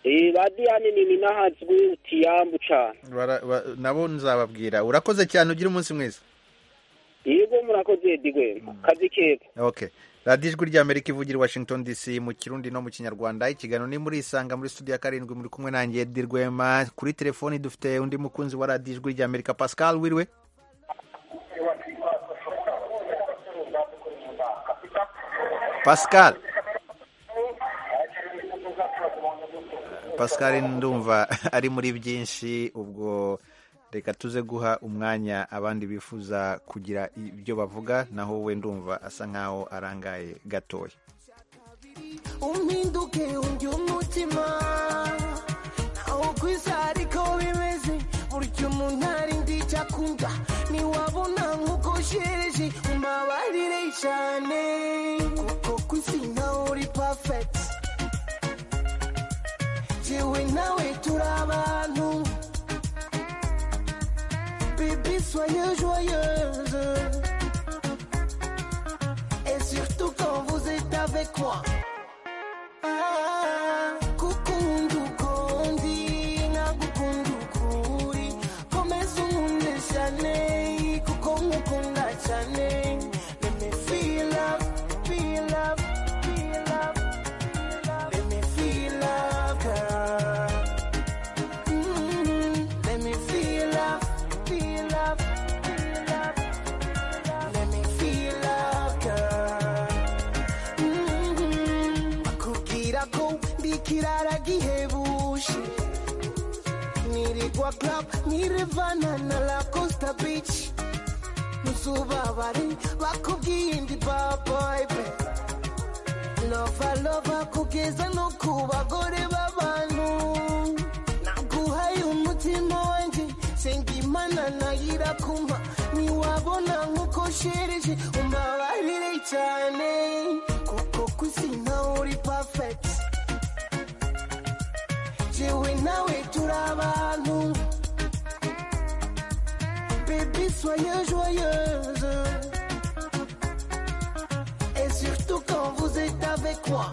Eh, ba diyane nini n'ahazwi utiyambu cyane Bara- ba- nabo nzababwira urakoze cyane ugira umunsi mwiza yego murakoze digwena kazi keza okay radiyo ijwi ry'amerika ivugira i washington dc mu kirundi no mu kinyarwanda ikiganiro ni muri isanga muri studio ya karindwi muri kumwe nanjye Eddy rwema kuri telefoni dufite undi mukunzi wa radiyo ijwi ry'amerika pascal wiriwe pascal pascal ndumva ari muri byinshi ubwo reka tuze guha umwanya abandi bifuza kugira ibyo bavuga naho we ndumva asa nkaho arangaye gatoya umpinduke undi umutima naho ku isi ariko bimeze burya umuntu ari ndi icyo akunda ntiwabona nk'uko ushereje umbabarire cyane kuko ku isi nawe uri pafekiti jewe nawe turi abantu bibi soyez joyeuse et surtout quand vous êtes avec moi kukunda ukundi nkagukunda ukuri komeza unkunde cyane kuko nkukunda cyane let me feel love feel love feel love let me feel love girl Mm, let me feel love feel love feel love let me feel love girl Mhm. bakubwira ko ndi ikirara gihebushi nirigwa club nirivana na la costa beach ntuzubabare bakubwiye ndi baboybe lova lova kugeza no ku bagore b'abantu naguhaye umutima wanjye senga imana nayira kumpa ntiwabona nk'uko shereje umbabarire cyane kuko ku isi nawe uri pafekiti jewe nawe turi abantu bebe soyez joyeuse et surtout quand vous êtes avec moi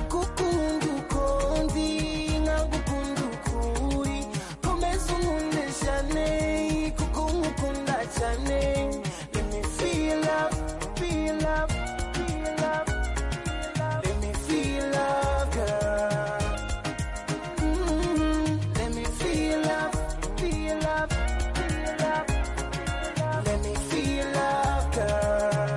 kukunda ukundi nkagukunda ukuri komeza unkunde cyane kuko nkukunda cyane let me feel love feel love feel love let me feel love girl Mhm. let me feel love feel love feel love let me feel love girl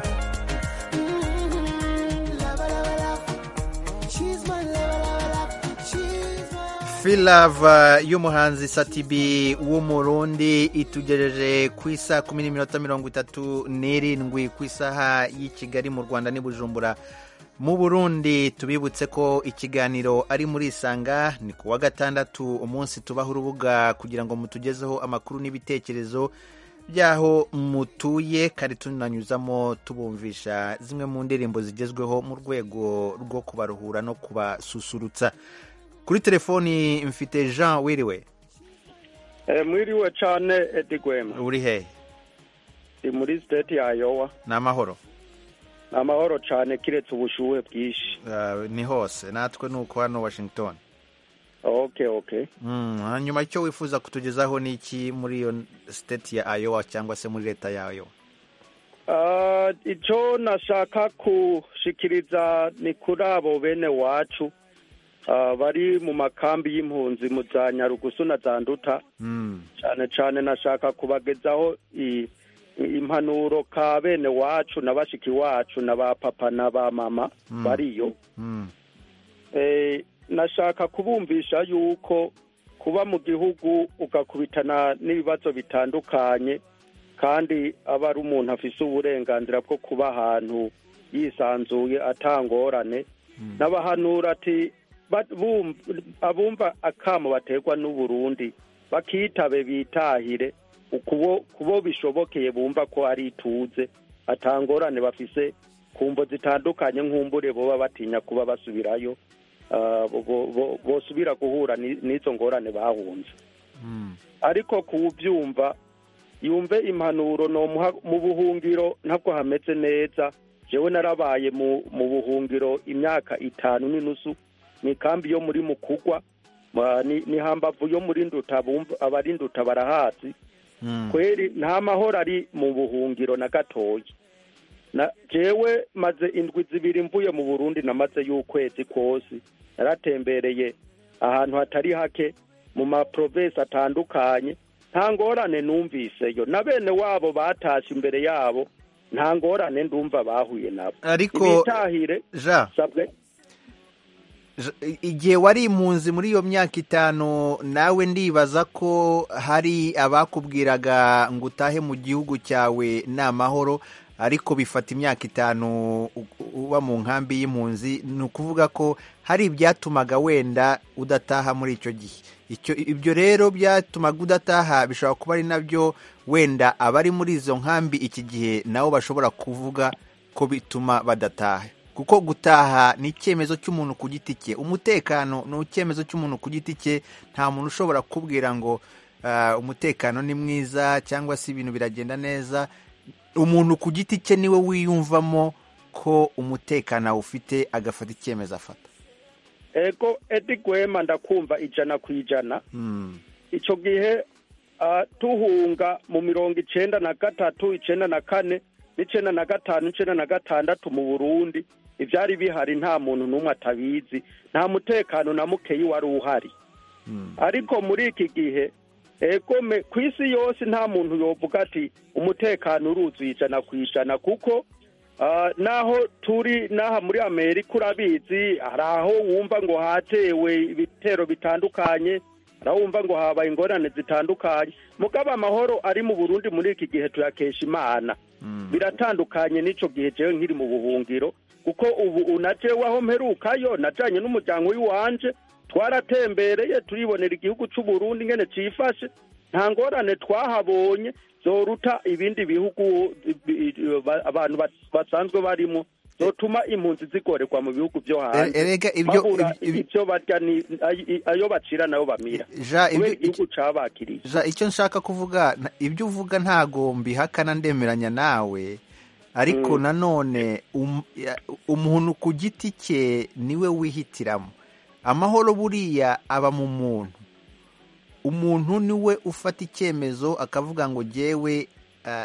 Mhm. love love love she's my love love love she's my filava y'umuhanzi satibi w'umurundi itugejeje ku isa kumi n'iminota mirongo itatu n'irindwi ku isaha y'i kigali mu rwanda n'i bujumbura mu burundi tubibutse ko ikiganiro ari muri isanga ni ku wa gatandatu umunsi tubaho urubuga kugira ngo mutugezeho amakuru n'ibitekerezo by'aho mutuye kandi tunanyuzamo tubumvisha zimwe mu ndirimbo zigezweho mu rwego rwo kubaruhura no kubasusurutsa kuri telefoni mfite jean wiriwe mwiriwe cyane edi gwema uri hehe ni muri siteti ya yowa ni amahoro ni amahoro cyane kiretse ubushuhe bwinshi Eh, ni hose natwe ni uko hano washington ok ok Mm, hanyuma icyo wifuza kutugezaho ni iki muri iyo state ya iowa cyangwa se muri leta ya iowa Ah, icyo nashaka gushikiriza ni kuri abo bene wacu ah, bari mu makambi y'impunzi mu za nyarugusu na za nduta cyane cyane nashaka kubagezaho i- i- impanuro ka bene wacu na bashiki wacu na ba papa na ba mama Mm. bariyo Eh, nashaka kubumvisha yuko kuba mu gihugu ugakubitana n'ibibazo bitandukanye kandi aba ari umuntu afise uburenganzira bwo kuba ahantu yisanzuye atangorane n'abahanura ati ba- bum- abumva akamo baterwa n'uburundi bakitabe bitahire ukubo kubo bishobokeye bumva ko ari ituze atangorane bafise kumvo zitandukanye nk'umbure boba batinya kuba basubirayo ah, bo- bo- bo- bosubira guhura ni- n'izo ngorane bahunze ariko kuwubyumva yumve impanuro nomuha mu buhungiro ntabwo hameze neza jewe narabaye mu mu buhungiro imyaka itanu n'inusu ni kambi yo muri mukugwa ma- ni ni hambavu yo muri nduta bumva abarinduta barahazi kweri nta mahoro ari mu buhungiro na gatoya na jewe maze indwi zibiri mvuye mu burundi namaze y'ukwezi kose naratembereye ahantu hatari hake mu maprovensi atandukanye nta ngorane numviseyo na bene wabo batashe imbere yabo nta ngorane ndumva bahuye nabo Ariko- ibitahire jean sabwe igihe wari impunzi muri iyo myaka itanu nawe ndibaza ko hari abakubwiraga ngo utahe mu gihugu cyawe ni amahoro ariko bifata imyaka itanu uba mu nkambi y'impunzi ni ukuvuga ko hari ibyatumaga wenda udataha muri icyo gihe ibyo rero byatumaga udataha bishobora kuba ari nabyo wenda abari muri izo nkambi iki gihe nabo bashobora kuvuga ko bituma badataha kuko gutaha ni icyemezo cy'umuntu ku giti cye umutekano ni icyemezo cy'umuntu ku giti cye nta muntu ushobora kubwira ngo umutekano ni mwiza cyangwa se ibintu biragenda neza umuntu ku giti cye niwe wiyumvamo ko umutekano awufite agafata icyemezo afata ego edi gwema ndakumva ijana ku ijana icyo gihe tuhunga mu mirongo icyenda na gatatu icyenda na kane n'icyenda na gatanu n'icyenda na gatandatu mu burundi ibyari bihari nta muntu n'umwe atabizi nta mutekano na mukeyi wari uhari ariko muri iki gihe egome ku isi yose nta muntu yovuga ati umutekano uruzuye ijana ku ijana kuko naho turi n'aha muri amerika urabizi hari aho wumva ngo hatewe ibitero bitandukanye hari aho wumva ngo habaye ingorane zitandukanye mugabo amahoro ari mu burundi muri iki gihe tuyakesha imana biratandukanye n'icyo gihe jewe nkiri mu buhungiro kuko ubu unajewe aho mperukayo najyanye n'umuryango w'iwanje twaratembereye turibonera igihugu Burundi ngene cyifashe nta ngorane twahabonye zoruta ibindi bihugu abantu basanzwe barimo zotuma impunzi zigorerwa mu bihugu byo hanze ibyo barya ayo bacira nayo bamira kubera igihugu cabakiriye icyo nshaka kuvuga ibyo uvuga ntago mbihakana ndemeranya nawe ariko nanone umuntu ku giti cye niwe wihitiramo amahoro buriya aba mu muntu umuntu niwe ufata icyemezo akavuga ngo jyewe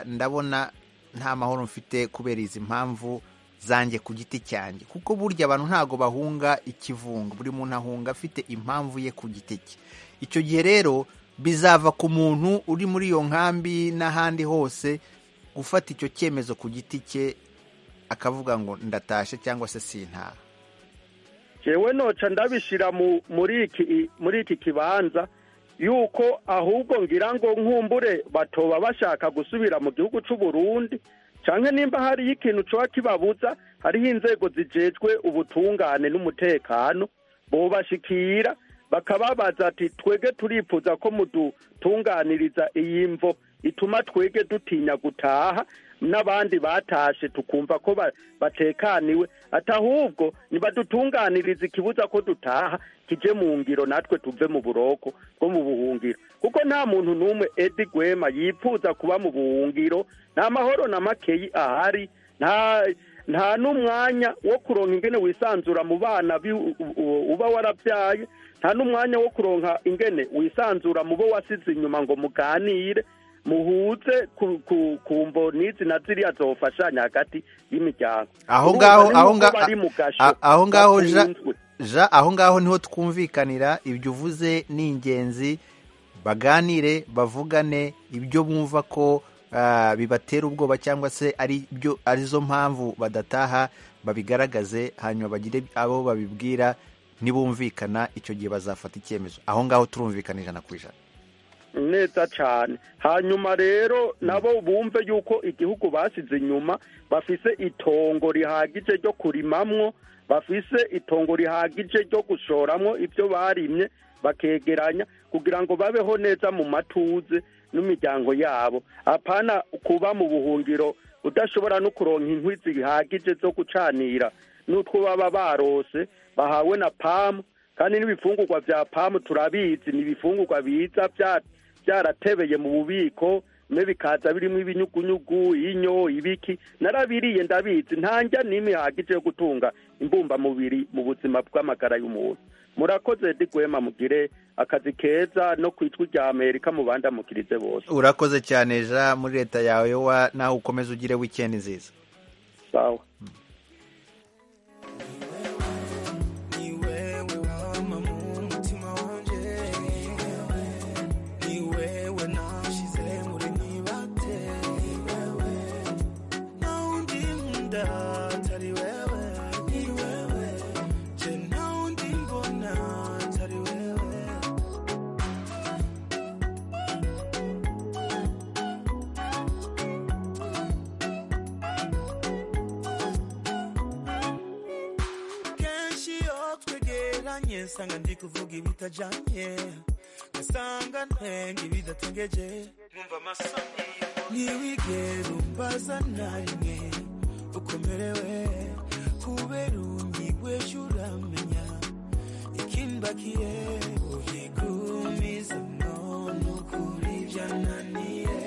ndabona nta mahoro mfite kubera izi mpamvu zanjye ku giti cyanjye kuko burya abantu ntago bahunga ikivunga buri muntu ahunga afite impamvu ye ku giti cye icyo gihe rero bizava ku muntu uri muri iyo nkambi n'ahandi hose gufata icyo cyemezo ku giti cye akavuga ngo ndatashe cyangwa se sintaha yewe noca ndabishyira muri iki kibanza yuko ahubwo ngira ngo nkumbure batoba bashaka gusubira mu gihugu Burundi cyane nimba hariho ikintu ushobora kibabuza hariho inzego zigejwe ubutungane n'umutekano bubashikira bakababaza ati twege turifuza ko mudutunganiriza iyi mvo ituma twege dutinya gutaha n'abandi batashe tukumva ko batekaniwe ati ahubwo ntibadutunganirize ikibuza ko dutaha kijye mu ngiro natwe tuve mu buroko bwo mu buhungiro kuko nta muntu n'umwe edi gwema yifuza kuba mu buhungiro nta mahoro na makeyi ahari nta n'umwanya wo kuronka ingene wisanzura mu bana uba warabyaye nta n'umwanya wo kuronka ingene wisanzura mu bo wasize inyuma ngo muganire muhuze ku mbo n'izi na ziriya zofashanya hagati y'imiryango aho ngaho aho ngaho ja aho ngaho niho twumvikanira ibyo uvuze ni ingenzi baganire bavugane ibyo bumva ko bibatera ubwoba cyangwa se ari byo arizo mpamvu badataha babigaragaze hanyuma bagire abo babibwira ntibumvikana icyo gihe bazafata icyemezo aho ngaho turumvikana ijana ku ijana neza cyane hanyuma rero nabo bumve yuko igihugu basize inyuma bafise itongo rihagije ryo kurimamwo bafise itongo rihagije ryo gushoramwo ibyo barimye bakegeranya kugira ngo babeho neza mu matuze n'imiryango yabo apana kuba mu buhungiro udashobora no kuronka inkwi zihagije zo gucanira n'utwo baba barose bahawe na pamu kandi n'ibifungurwa bya pamu turabizi ni ibifungurwa biza byacu byaratebeye mu bubiko bimwe bikaza birimo ibinyugunyugu inyo ibiki narabiriye ndabizi ntanjya n'imihagije yo gutunga imbumbamubiri mu buzima bw'amagara y'umuntu murakoze digwema mugire akazi keza no ku ijwi rya amerika mubandamukirize bose urakoze cyane ja muri leta yawe yowa nawe ukomeze ugire wikendi nziza sawa binyuranye nsanga ndi kuvuga ibitajanye ngasanga ntenga ibidatengeje numva amasoni ntiwigere umbaza na rimwe ukomerewe kubera unyigweje uramenya ikimbakiye uyigumiza none ukuri byananiye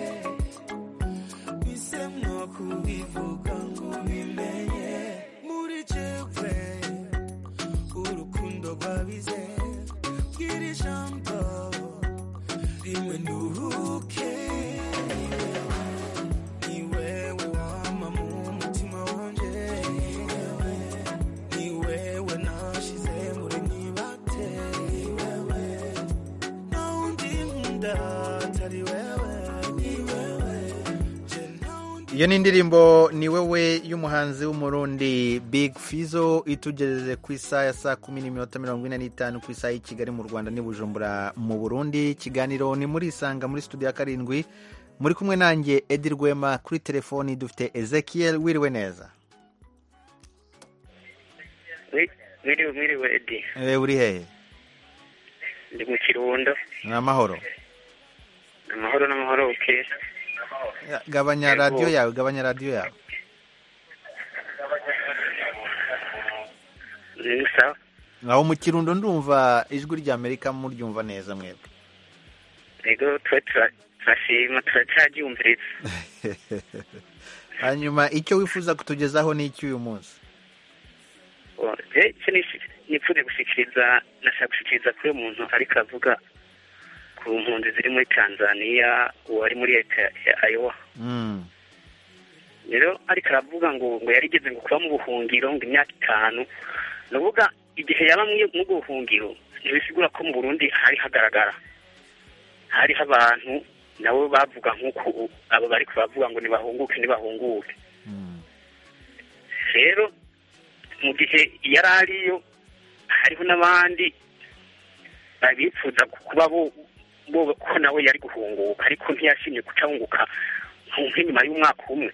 bise mwo kubivuga ngo bimenye muri jewe urukundo rwabize bwira ijambo rimwe nduhuke ni wewe wama mu mutima wanje ni wewe nashize muri nibate ni wewe na undi nkunda atari wewe ni wewe iyo ni indirimbo ni wowe y'umuhanzi w'umurundi big fizo itugejeje ku isaha ya saa kumi n'iminota mirongo ine n'itanu ku isaha y'i kigali mu rwanda n'i bujumbura mu burundi ikiganiro ni muri isanga muri studio ya karindwi muri kumwe nanjye edi rwema kuri telefoni dufite ezekiel wiriwe neza mwiriwe mwiriwe edi Eh, uri hehe ndi mu kirundo ni amahoro amahoro n'amahoro bukera Ya, gabanya radiyo yawe gabanya radiyo yawe ni sawa aho mu kirundo ndumva ijwi rya amerika muryumva neza mwebwe rego tuba turashima turacyaryumviriza hanyuma icyo wifuza kutugezaho ni iki uyu munsi Oh, je icyo nishi- nipfuze gushyikiriza nashaka gushyikiriza kuri uyu muntu ariko avuga ku mpunzi ziri muri tanzania uwari muri leta ya ayowa Mm. rero ariko aravuga ngo ngo yarigeze ngo kuba mu buhungiro ngo imyaka itanu ni ukuvuga igihe yaba mu- mu buhungiro ntibisigura ko mu burundi hari hagaragara hariho abantu nabo bavuga nk'uko u- abo bari kubavuga ngo nibahunguke nibahunguke rero mu gihe yari ariyo hariho n'abandi babifuza kuba bo bo- ko nawe yari guhunguka ariko ntiyashimye gucahunguka nk'inyuma y'umwaka umwe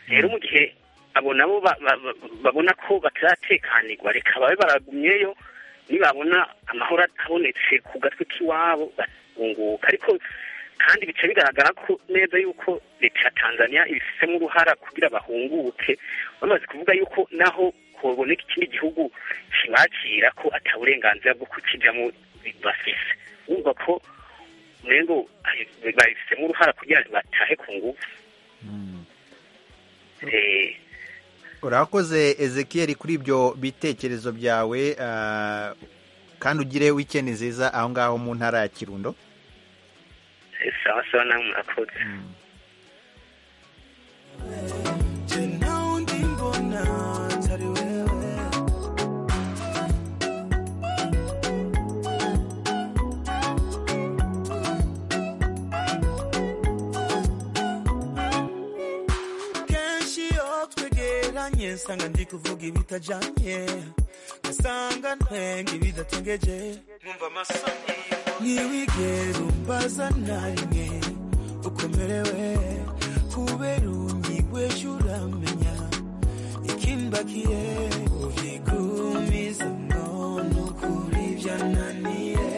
rero mu gihe abo nabo ba- ba- ba- babona ko bataratekanirwa reka babe baragumyeyo nibabona amahoro atabonetse ku gatwe k'iwabo bahunguka ariko kandi bica bigaragara ko neza yuko leta ya tanzania ibifitemo uruhara kugira bahunguke bamaze kuvuga yuko naho hoboneka ikindi gihugu kibakira ko ata burenganzira bwo kukijyamo bafise wumva ko umengo ah, babifitemo uruhara kugira ngo batahe ku ngufu Eh, urakoze ezekiel kuri ibyo bitekerezo byawe ah, kandi ugire wikendi nziza aho ngaho mu ntara ya kirundo sawa sawa nawe murakoze naundi mbona atari wewe kenshi iyo twegeranye nsanga ndi kuvuga ibitajanye ngasanga ntwenga ibidatengeje numva amasoni ntiwigere umbaza na rimwe ukomerewe kubera unyigweje uramenya ikimbakiye ubigumiza none ukuri byananiye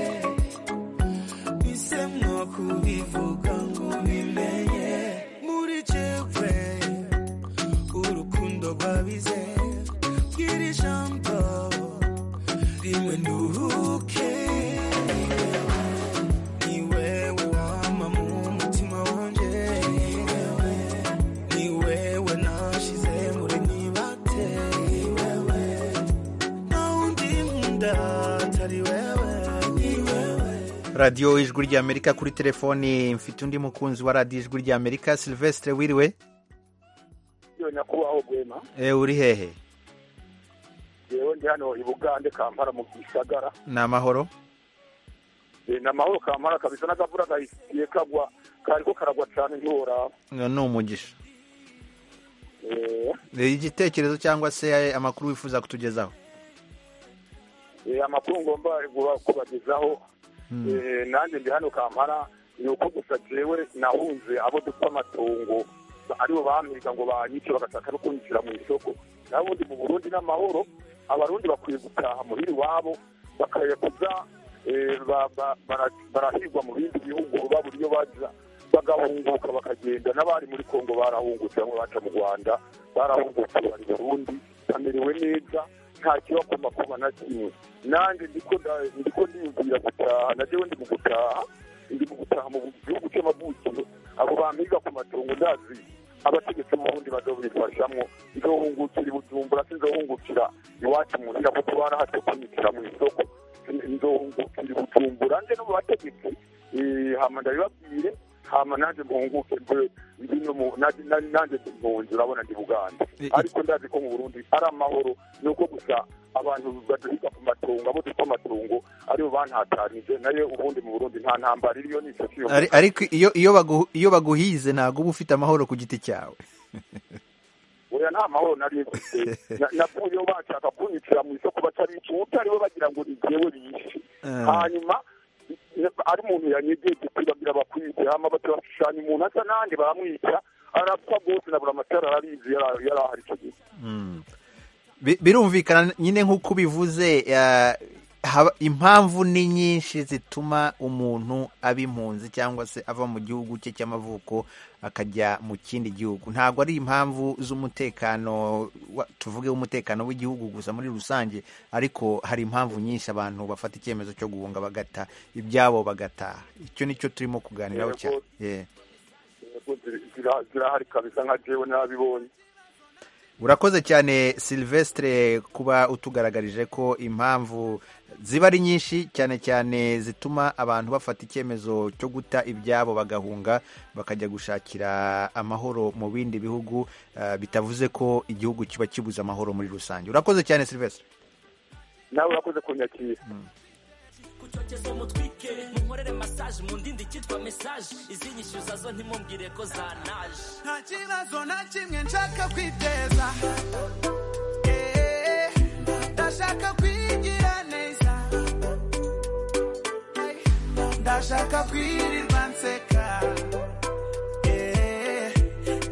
bise mwo kubivuga ngo bimenye muri jewe urukundo rwabize bwira ijambo rimwe nduhuke ni wewe wama mu mutima wanje ni wewe nashize muri nibate ni wewe na undi nkunda atari wewe ni wewe radiyo ijwi rya amerika kuri telefoni mfite undi mukunzi wa radiyo ijwi rya amerika silvestre wiriwe yo nyakubahwa rwema Eh, uri hehe yewe ndi hano i bugande kampala mu gisagara ni amahoro Eh, ni amahoro kampala kabisa n'akavura gahisiye kagwa kariko karagwa cyane ntiworaba No, ni umugisha Eh, Eh, igitekerezo cyangwa se eh, amakuru wifuza kutugezaho eh, amakuru ngomba kuba- kubagezaho Eh, nanjye ndi hano kampala ni uko gusa jewe nahunze abo dupfa amatongo Ba- aribo bampiga ngo banyice bagashaka no kunyishyira mu isoko nabundi mu burundi n'amahoro abarundi bakwiye gutaha muhira iwabo bakayaguza eh, ba- ba- bara- barahigwa mu bindi bihugu baba buryo baza bagahunguka bakagenda n'abari muri kongo barahungutse bamwe baca mu rwanda barahungutse bari mu burundi bamerewe neza nta kibakoma kuba na kimwe nanjye ndiko nda- ndiko ndiyumvira gutaha na jewe ndi mu gutaha ndi mu gutaha mu gihugu cy'amavukiro abo bampiga ku matongo ndazi abategetsi bundi bazobifashamwo nzohungukira i bujumbura sinzohungukira iwacu mu nzira kuko barahatokunikira mu isoko nzohungukira i bujumbura nje no mu bategetsi eh, hama ndabibabwire hama nanjye muhunguke mbe bino mu- nanjye- nanjye- nanjye mpunzi urabona ndi bugande ariko ndazi ko mu burundi ari amahoro ni uko gusa abantu baduhiga ku matungo abo dupfa amatungo aribo bantatanije nayo ubundi mu burundi nta ntambara iriyo ni icyo cyiyumvira. Ari- ariko iyo iyo bagu- iyo baguhize ntabwo uba ufite amahoro ku giti cyawe oya nta mahoro nari mfite Na- navuyeho bashaka kunyicira mu isoko batarica utariwe bagira ngo ni jyewe bishe Eh. hanyuma ne- ari umuntu yanyegeje kwibagira bakwize hama batabashushanya umuntu asa nanjye baramwica arapfa rwose nabura amatara ararizi yari yari ahari icyo gihe Mm. Bi- birumvikana nyine nk'uko ubivuze eh, haba- impamvu ni nyinshi zituma umuntu aba impunzi cyangwa se ava mu gihugu cye cy'amavuko akajya mu kindi gihugu ntabwo ari impamvu z'umutekano wa- tuvuge umutekano w'igihugu gusa muri rusange ariko hari impamvu nyinshi abantu bafata icyemezo cyo guhunga bagata ibyabo bagataha icyo nicyo turimo kuganiraho Yego. cyane Yeah. Intego ziri- zira- zirahari kabisa nka jewe nabibonye urakoze cyane silvestre kuba utugaragarije ko impamvu ziba ari nyinshi cyane cyane zituma abantu bafata icyemezo cyo guta ibyabo bagahunga bakajya gushakira amahoro mu bindi bihugu eh, bitavuze ko igihugu kiba kibuze amahoro muri rusange urakoze cyane silvestre nawe urakoze kunyakira cyokezo mutwike munkorere masaje mu ndindi cyitwa mesaje izi nyishyuza zo ntimumbwire ko zanaje nta kibazo na kimwe nshaka kwiteza Eh, ndashaka kwigira neza Hey, ndashaka kwirirwa nseka Eh,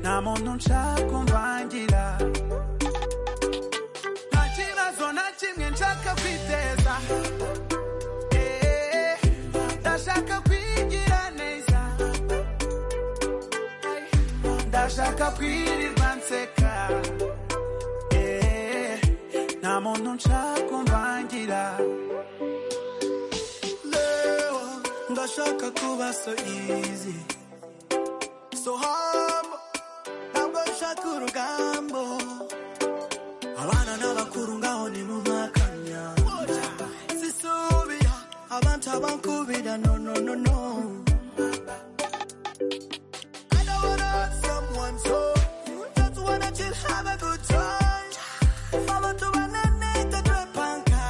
nta muntu nshaka kumvangira nta kibazo na kimwe nshaka kwiteza Eh, ndashaka kwigira neza ndashaka kwirirwa nseka Eh, nta muntu nshaka kumvangira leo ndashaka kuba so easy so humble ntabwo nshaka urugambo abana n'abakuru ngaho nimumpakanya sisubira abantu abankubira no no no no I don't wanna hurt someone so just wanna chill have a good time abantu bananeka twepanka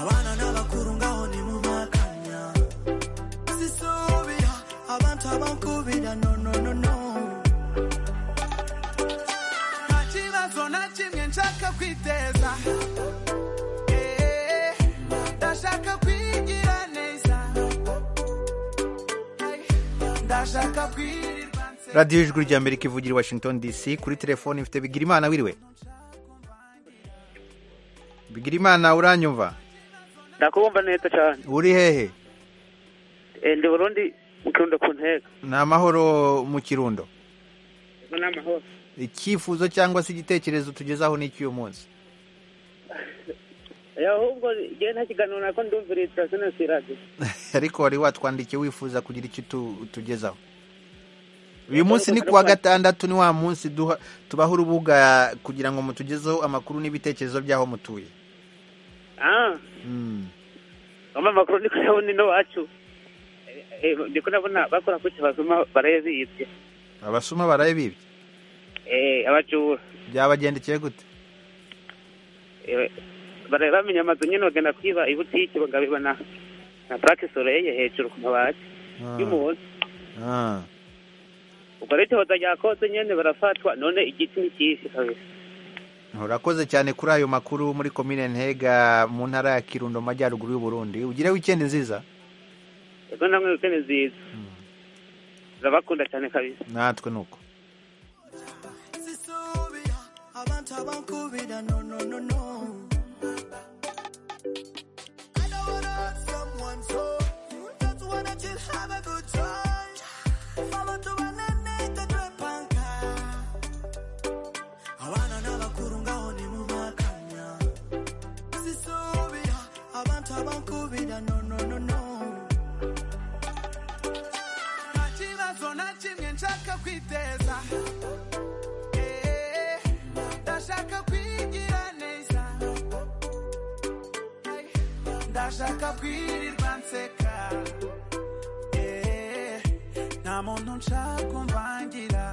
abana n'abakuru ngaho ni mu makanya sisubira abantu abankubira no no no no nta kibazo na kimwe nshaka kwiteza Eh, ndashaka kwigira neza Hey, ndashaka kwirirwa radiyo ijwi rya amerika ivugira i washington dc kuri telefoni mfite bigirimana wiriwe bigirimana uranyumva ndakubumva neza cyane uri hehe Eh, ndi burundi mukirundo ku ntego ni amahoro mu kirundo ni amahoro icyifuzo cyangwa se igitekerezo tugezaho n'icy'uyu munsi ahubwo njyewe nta kiganiro nako ndumvira iyi sitasiyo na sirage ariko wari watwandikiye wifuza kugira icyo tu- utugezaho uyu munsi ni kuwa gatandatu ni wa munsi duha- tubaho urubuga kugira ngo mutugezeho amakuru n'ibitekerezo by'aho mutuye ah Mm. wambaye amakuru ndi kuyabona ino wacu ndi kunabona bakora ku kibazuma barayabibye abasuma baraye bibye Eh, abajura byabagendekeye gute Eh, baraye bamenya amazu nyine bagenda kwiba ibutike bagabiba na na purake soreye hejuru ku mabati Ah, y'umuhondo ah. ubwo rero icyohoza ryakoze nyine barafatwa none igiti ni kisi kabisa urakoze cyane kuri ayo makuru muri komine ntega mu ntara ya kirundo mu majyaruguru y'u burundi ugire wikendi nziza ubwo namwe wikene nziza ndabakunda cyane kabisa natwe ni uko sisubira abantu abankubira no no no no so you just wanna just have a good time. Follow to banane tatwepanga. Abana n'abakuru ngaho nimumakanya. Sisubira abantu abankubira no no no no. nta kibazo na kimwe nshaka kwiteza Eh, ndashaka kwigira neza Hey, ndashaka kwirirwa nseka Eh, nta muntu nshaka kumvangira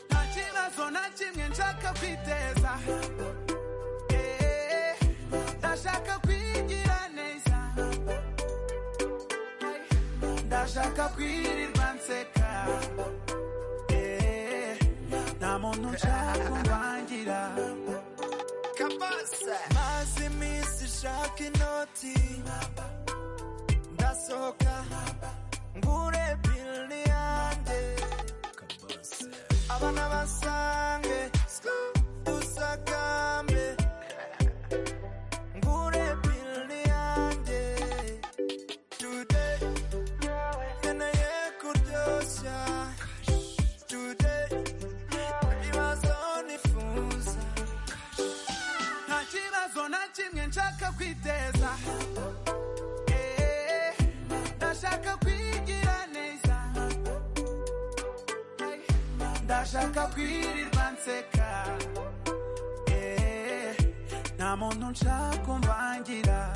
nta kibazo na kimwe nshaka kwiteza Eh, ndashaka kwigira neza ndashaka kwirirwa nseka Eh, nta muntu nshaka kumvangira Kabasa. Mazi misi shaki noti. Ndasohoka. Ngure pili yande. Abana basange. Sku- dusakambe. Ngure pili yande. Today. Nkeneye kuryoshya. Today. Ibibazo nifuza. nta kibazo na kimwe nshaka kwiteza Eh, ndashaka kwigira neza Hey, ndashaka kwirirwa nseka Eh, nta muntu nshaka kumvangira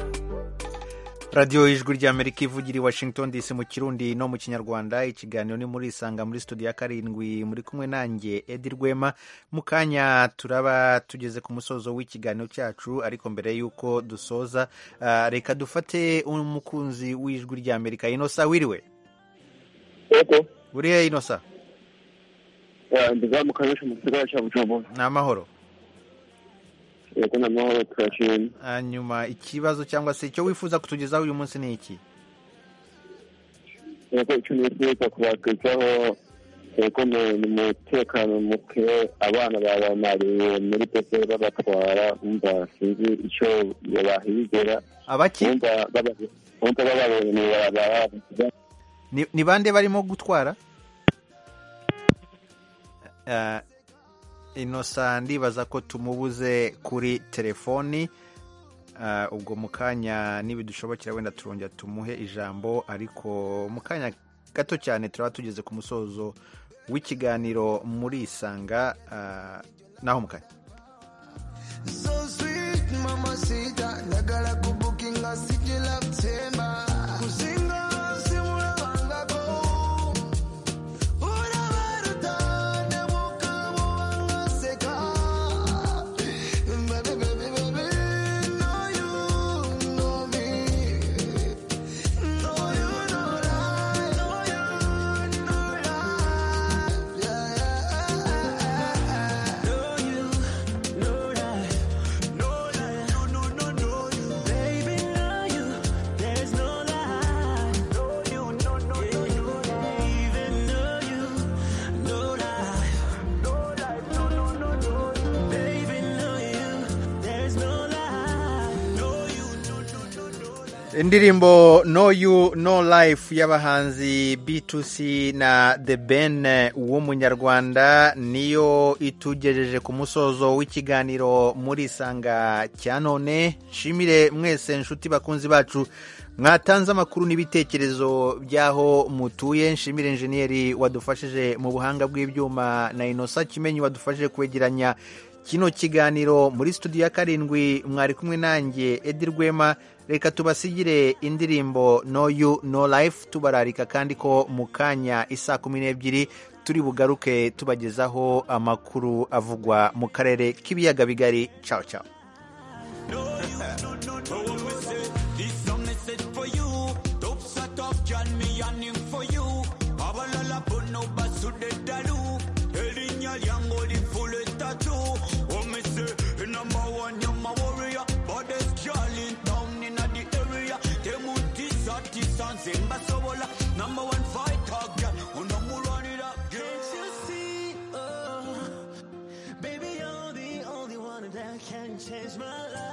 radiyo ijwi ry'amerika ivugira i washington dc mu kirundi no mu kinyarwanda ikiganiro ni muri isanga muri studio ya karindwi muri kumwe nanjye edi rwema mu kanya turaba tugeze ku musozo w'ikiganiro cyacu ariko mbere y'uko dusoza ah, reka dufate umukunzi w'ijwi ry'amerika inosa wiriwe uri he inosa ndiza mu kanyosha mu gisagara cya bujumbura ni amahoro yego ni amahoro turashimye hanyuma ikibazo cyangwa se icyo wifuza kutugezaho uyu munsi ni iki yego icyo nifuza kubagezaho yego ni ni umutekano muke abana babamariye muri peperi babatwara wumva sinzi icyo bahigera Abaki? wumva baba- wumva bababonye mu ibarabara ni ni bande barimo gutwara Eh, inosa ndibaza ko tumubuze kuri telefoni Eh, ubwo mu kanya nibidushobokera wenda turongera tumuhe ijambo ariko mu kanya gato cyane turaba tugeze ku musozo w'ikiganiro muri isanga eh, naho mu kanya So sweet, mama sita, ndagala kubukinga sijila mtemba. Kuzinga wansi mula wangako. Ula baruta, ne muka mu wanga seka. Baby, baby, baby, know you know me. Know you know that, know you know that. Yeah, yeah. Know you know that. No lie, no no no no you, baby know you, there's no lie. No you, no no no no, even know you, no lie, no lie, no no no no, baby know you, there's no lie. No you, no no no no. indirimbo no you no life y'abahanzi b2c na the ben w'umunyarwanda niyo itugejeje ku musozo w'ikiganiro muri isanga cya none nshimire mwese inshuti bakunzi bacu mwatanze amakuru n'ibitekerezo by'aho mutuye nshimire injeniyeri wadufashije mu buhanga bw'ibyuma na inosa kimenyi wadufashije kwegeranya kino kiganiro muri studio ya karindwi mwari kumwe nanjye edi rwema reka tubasigire indirimbo no you no life tubararika kandi ko mu kanya isaa kumi n'ebyiri turi bugaruke tubagezaho amakuru avugwa mu karere k'ibiyaga bigari ciao ciao This a message for you. Dope set off John me yearning for you. Abalala bono basude dalu. Elinya yango di full tattoo. Oh me say, you number one, you're my warrior. But there's Charlie down in the area. Temuti sati sanse mbasobola. Number one fighter, girl. Unamurani da. Can't you see? Oh, baby, you're the only one that can change my life.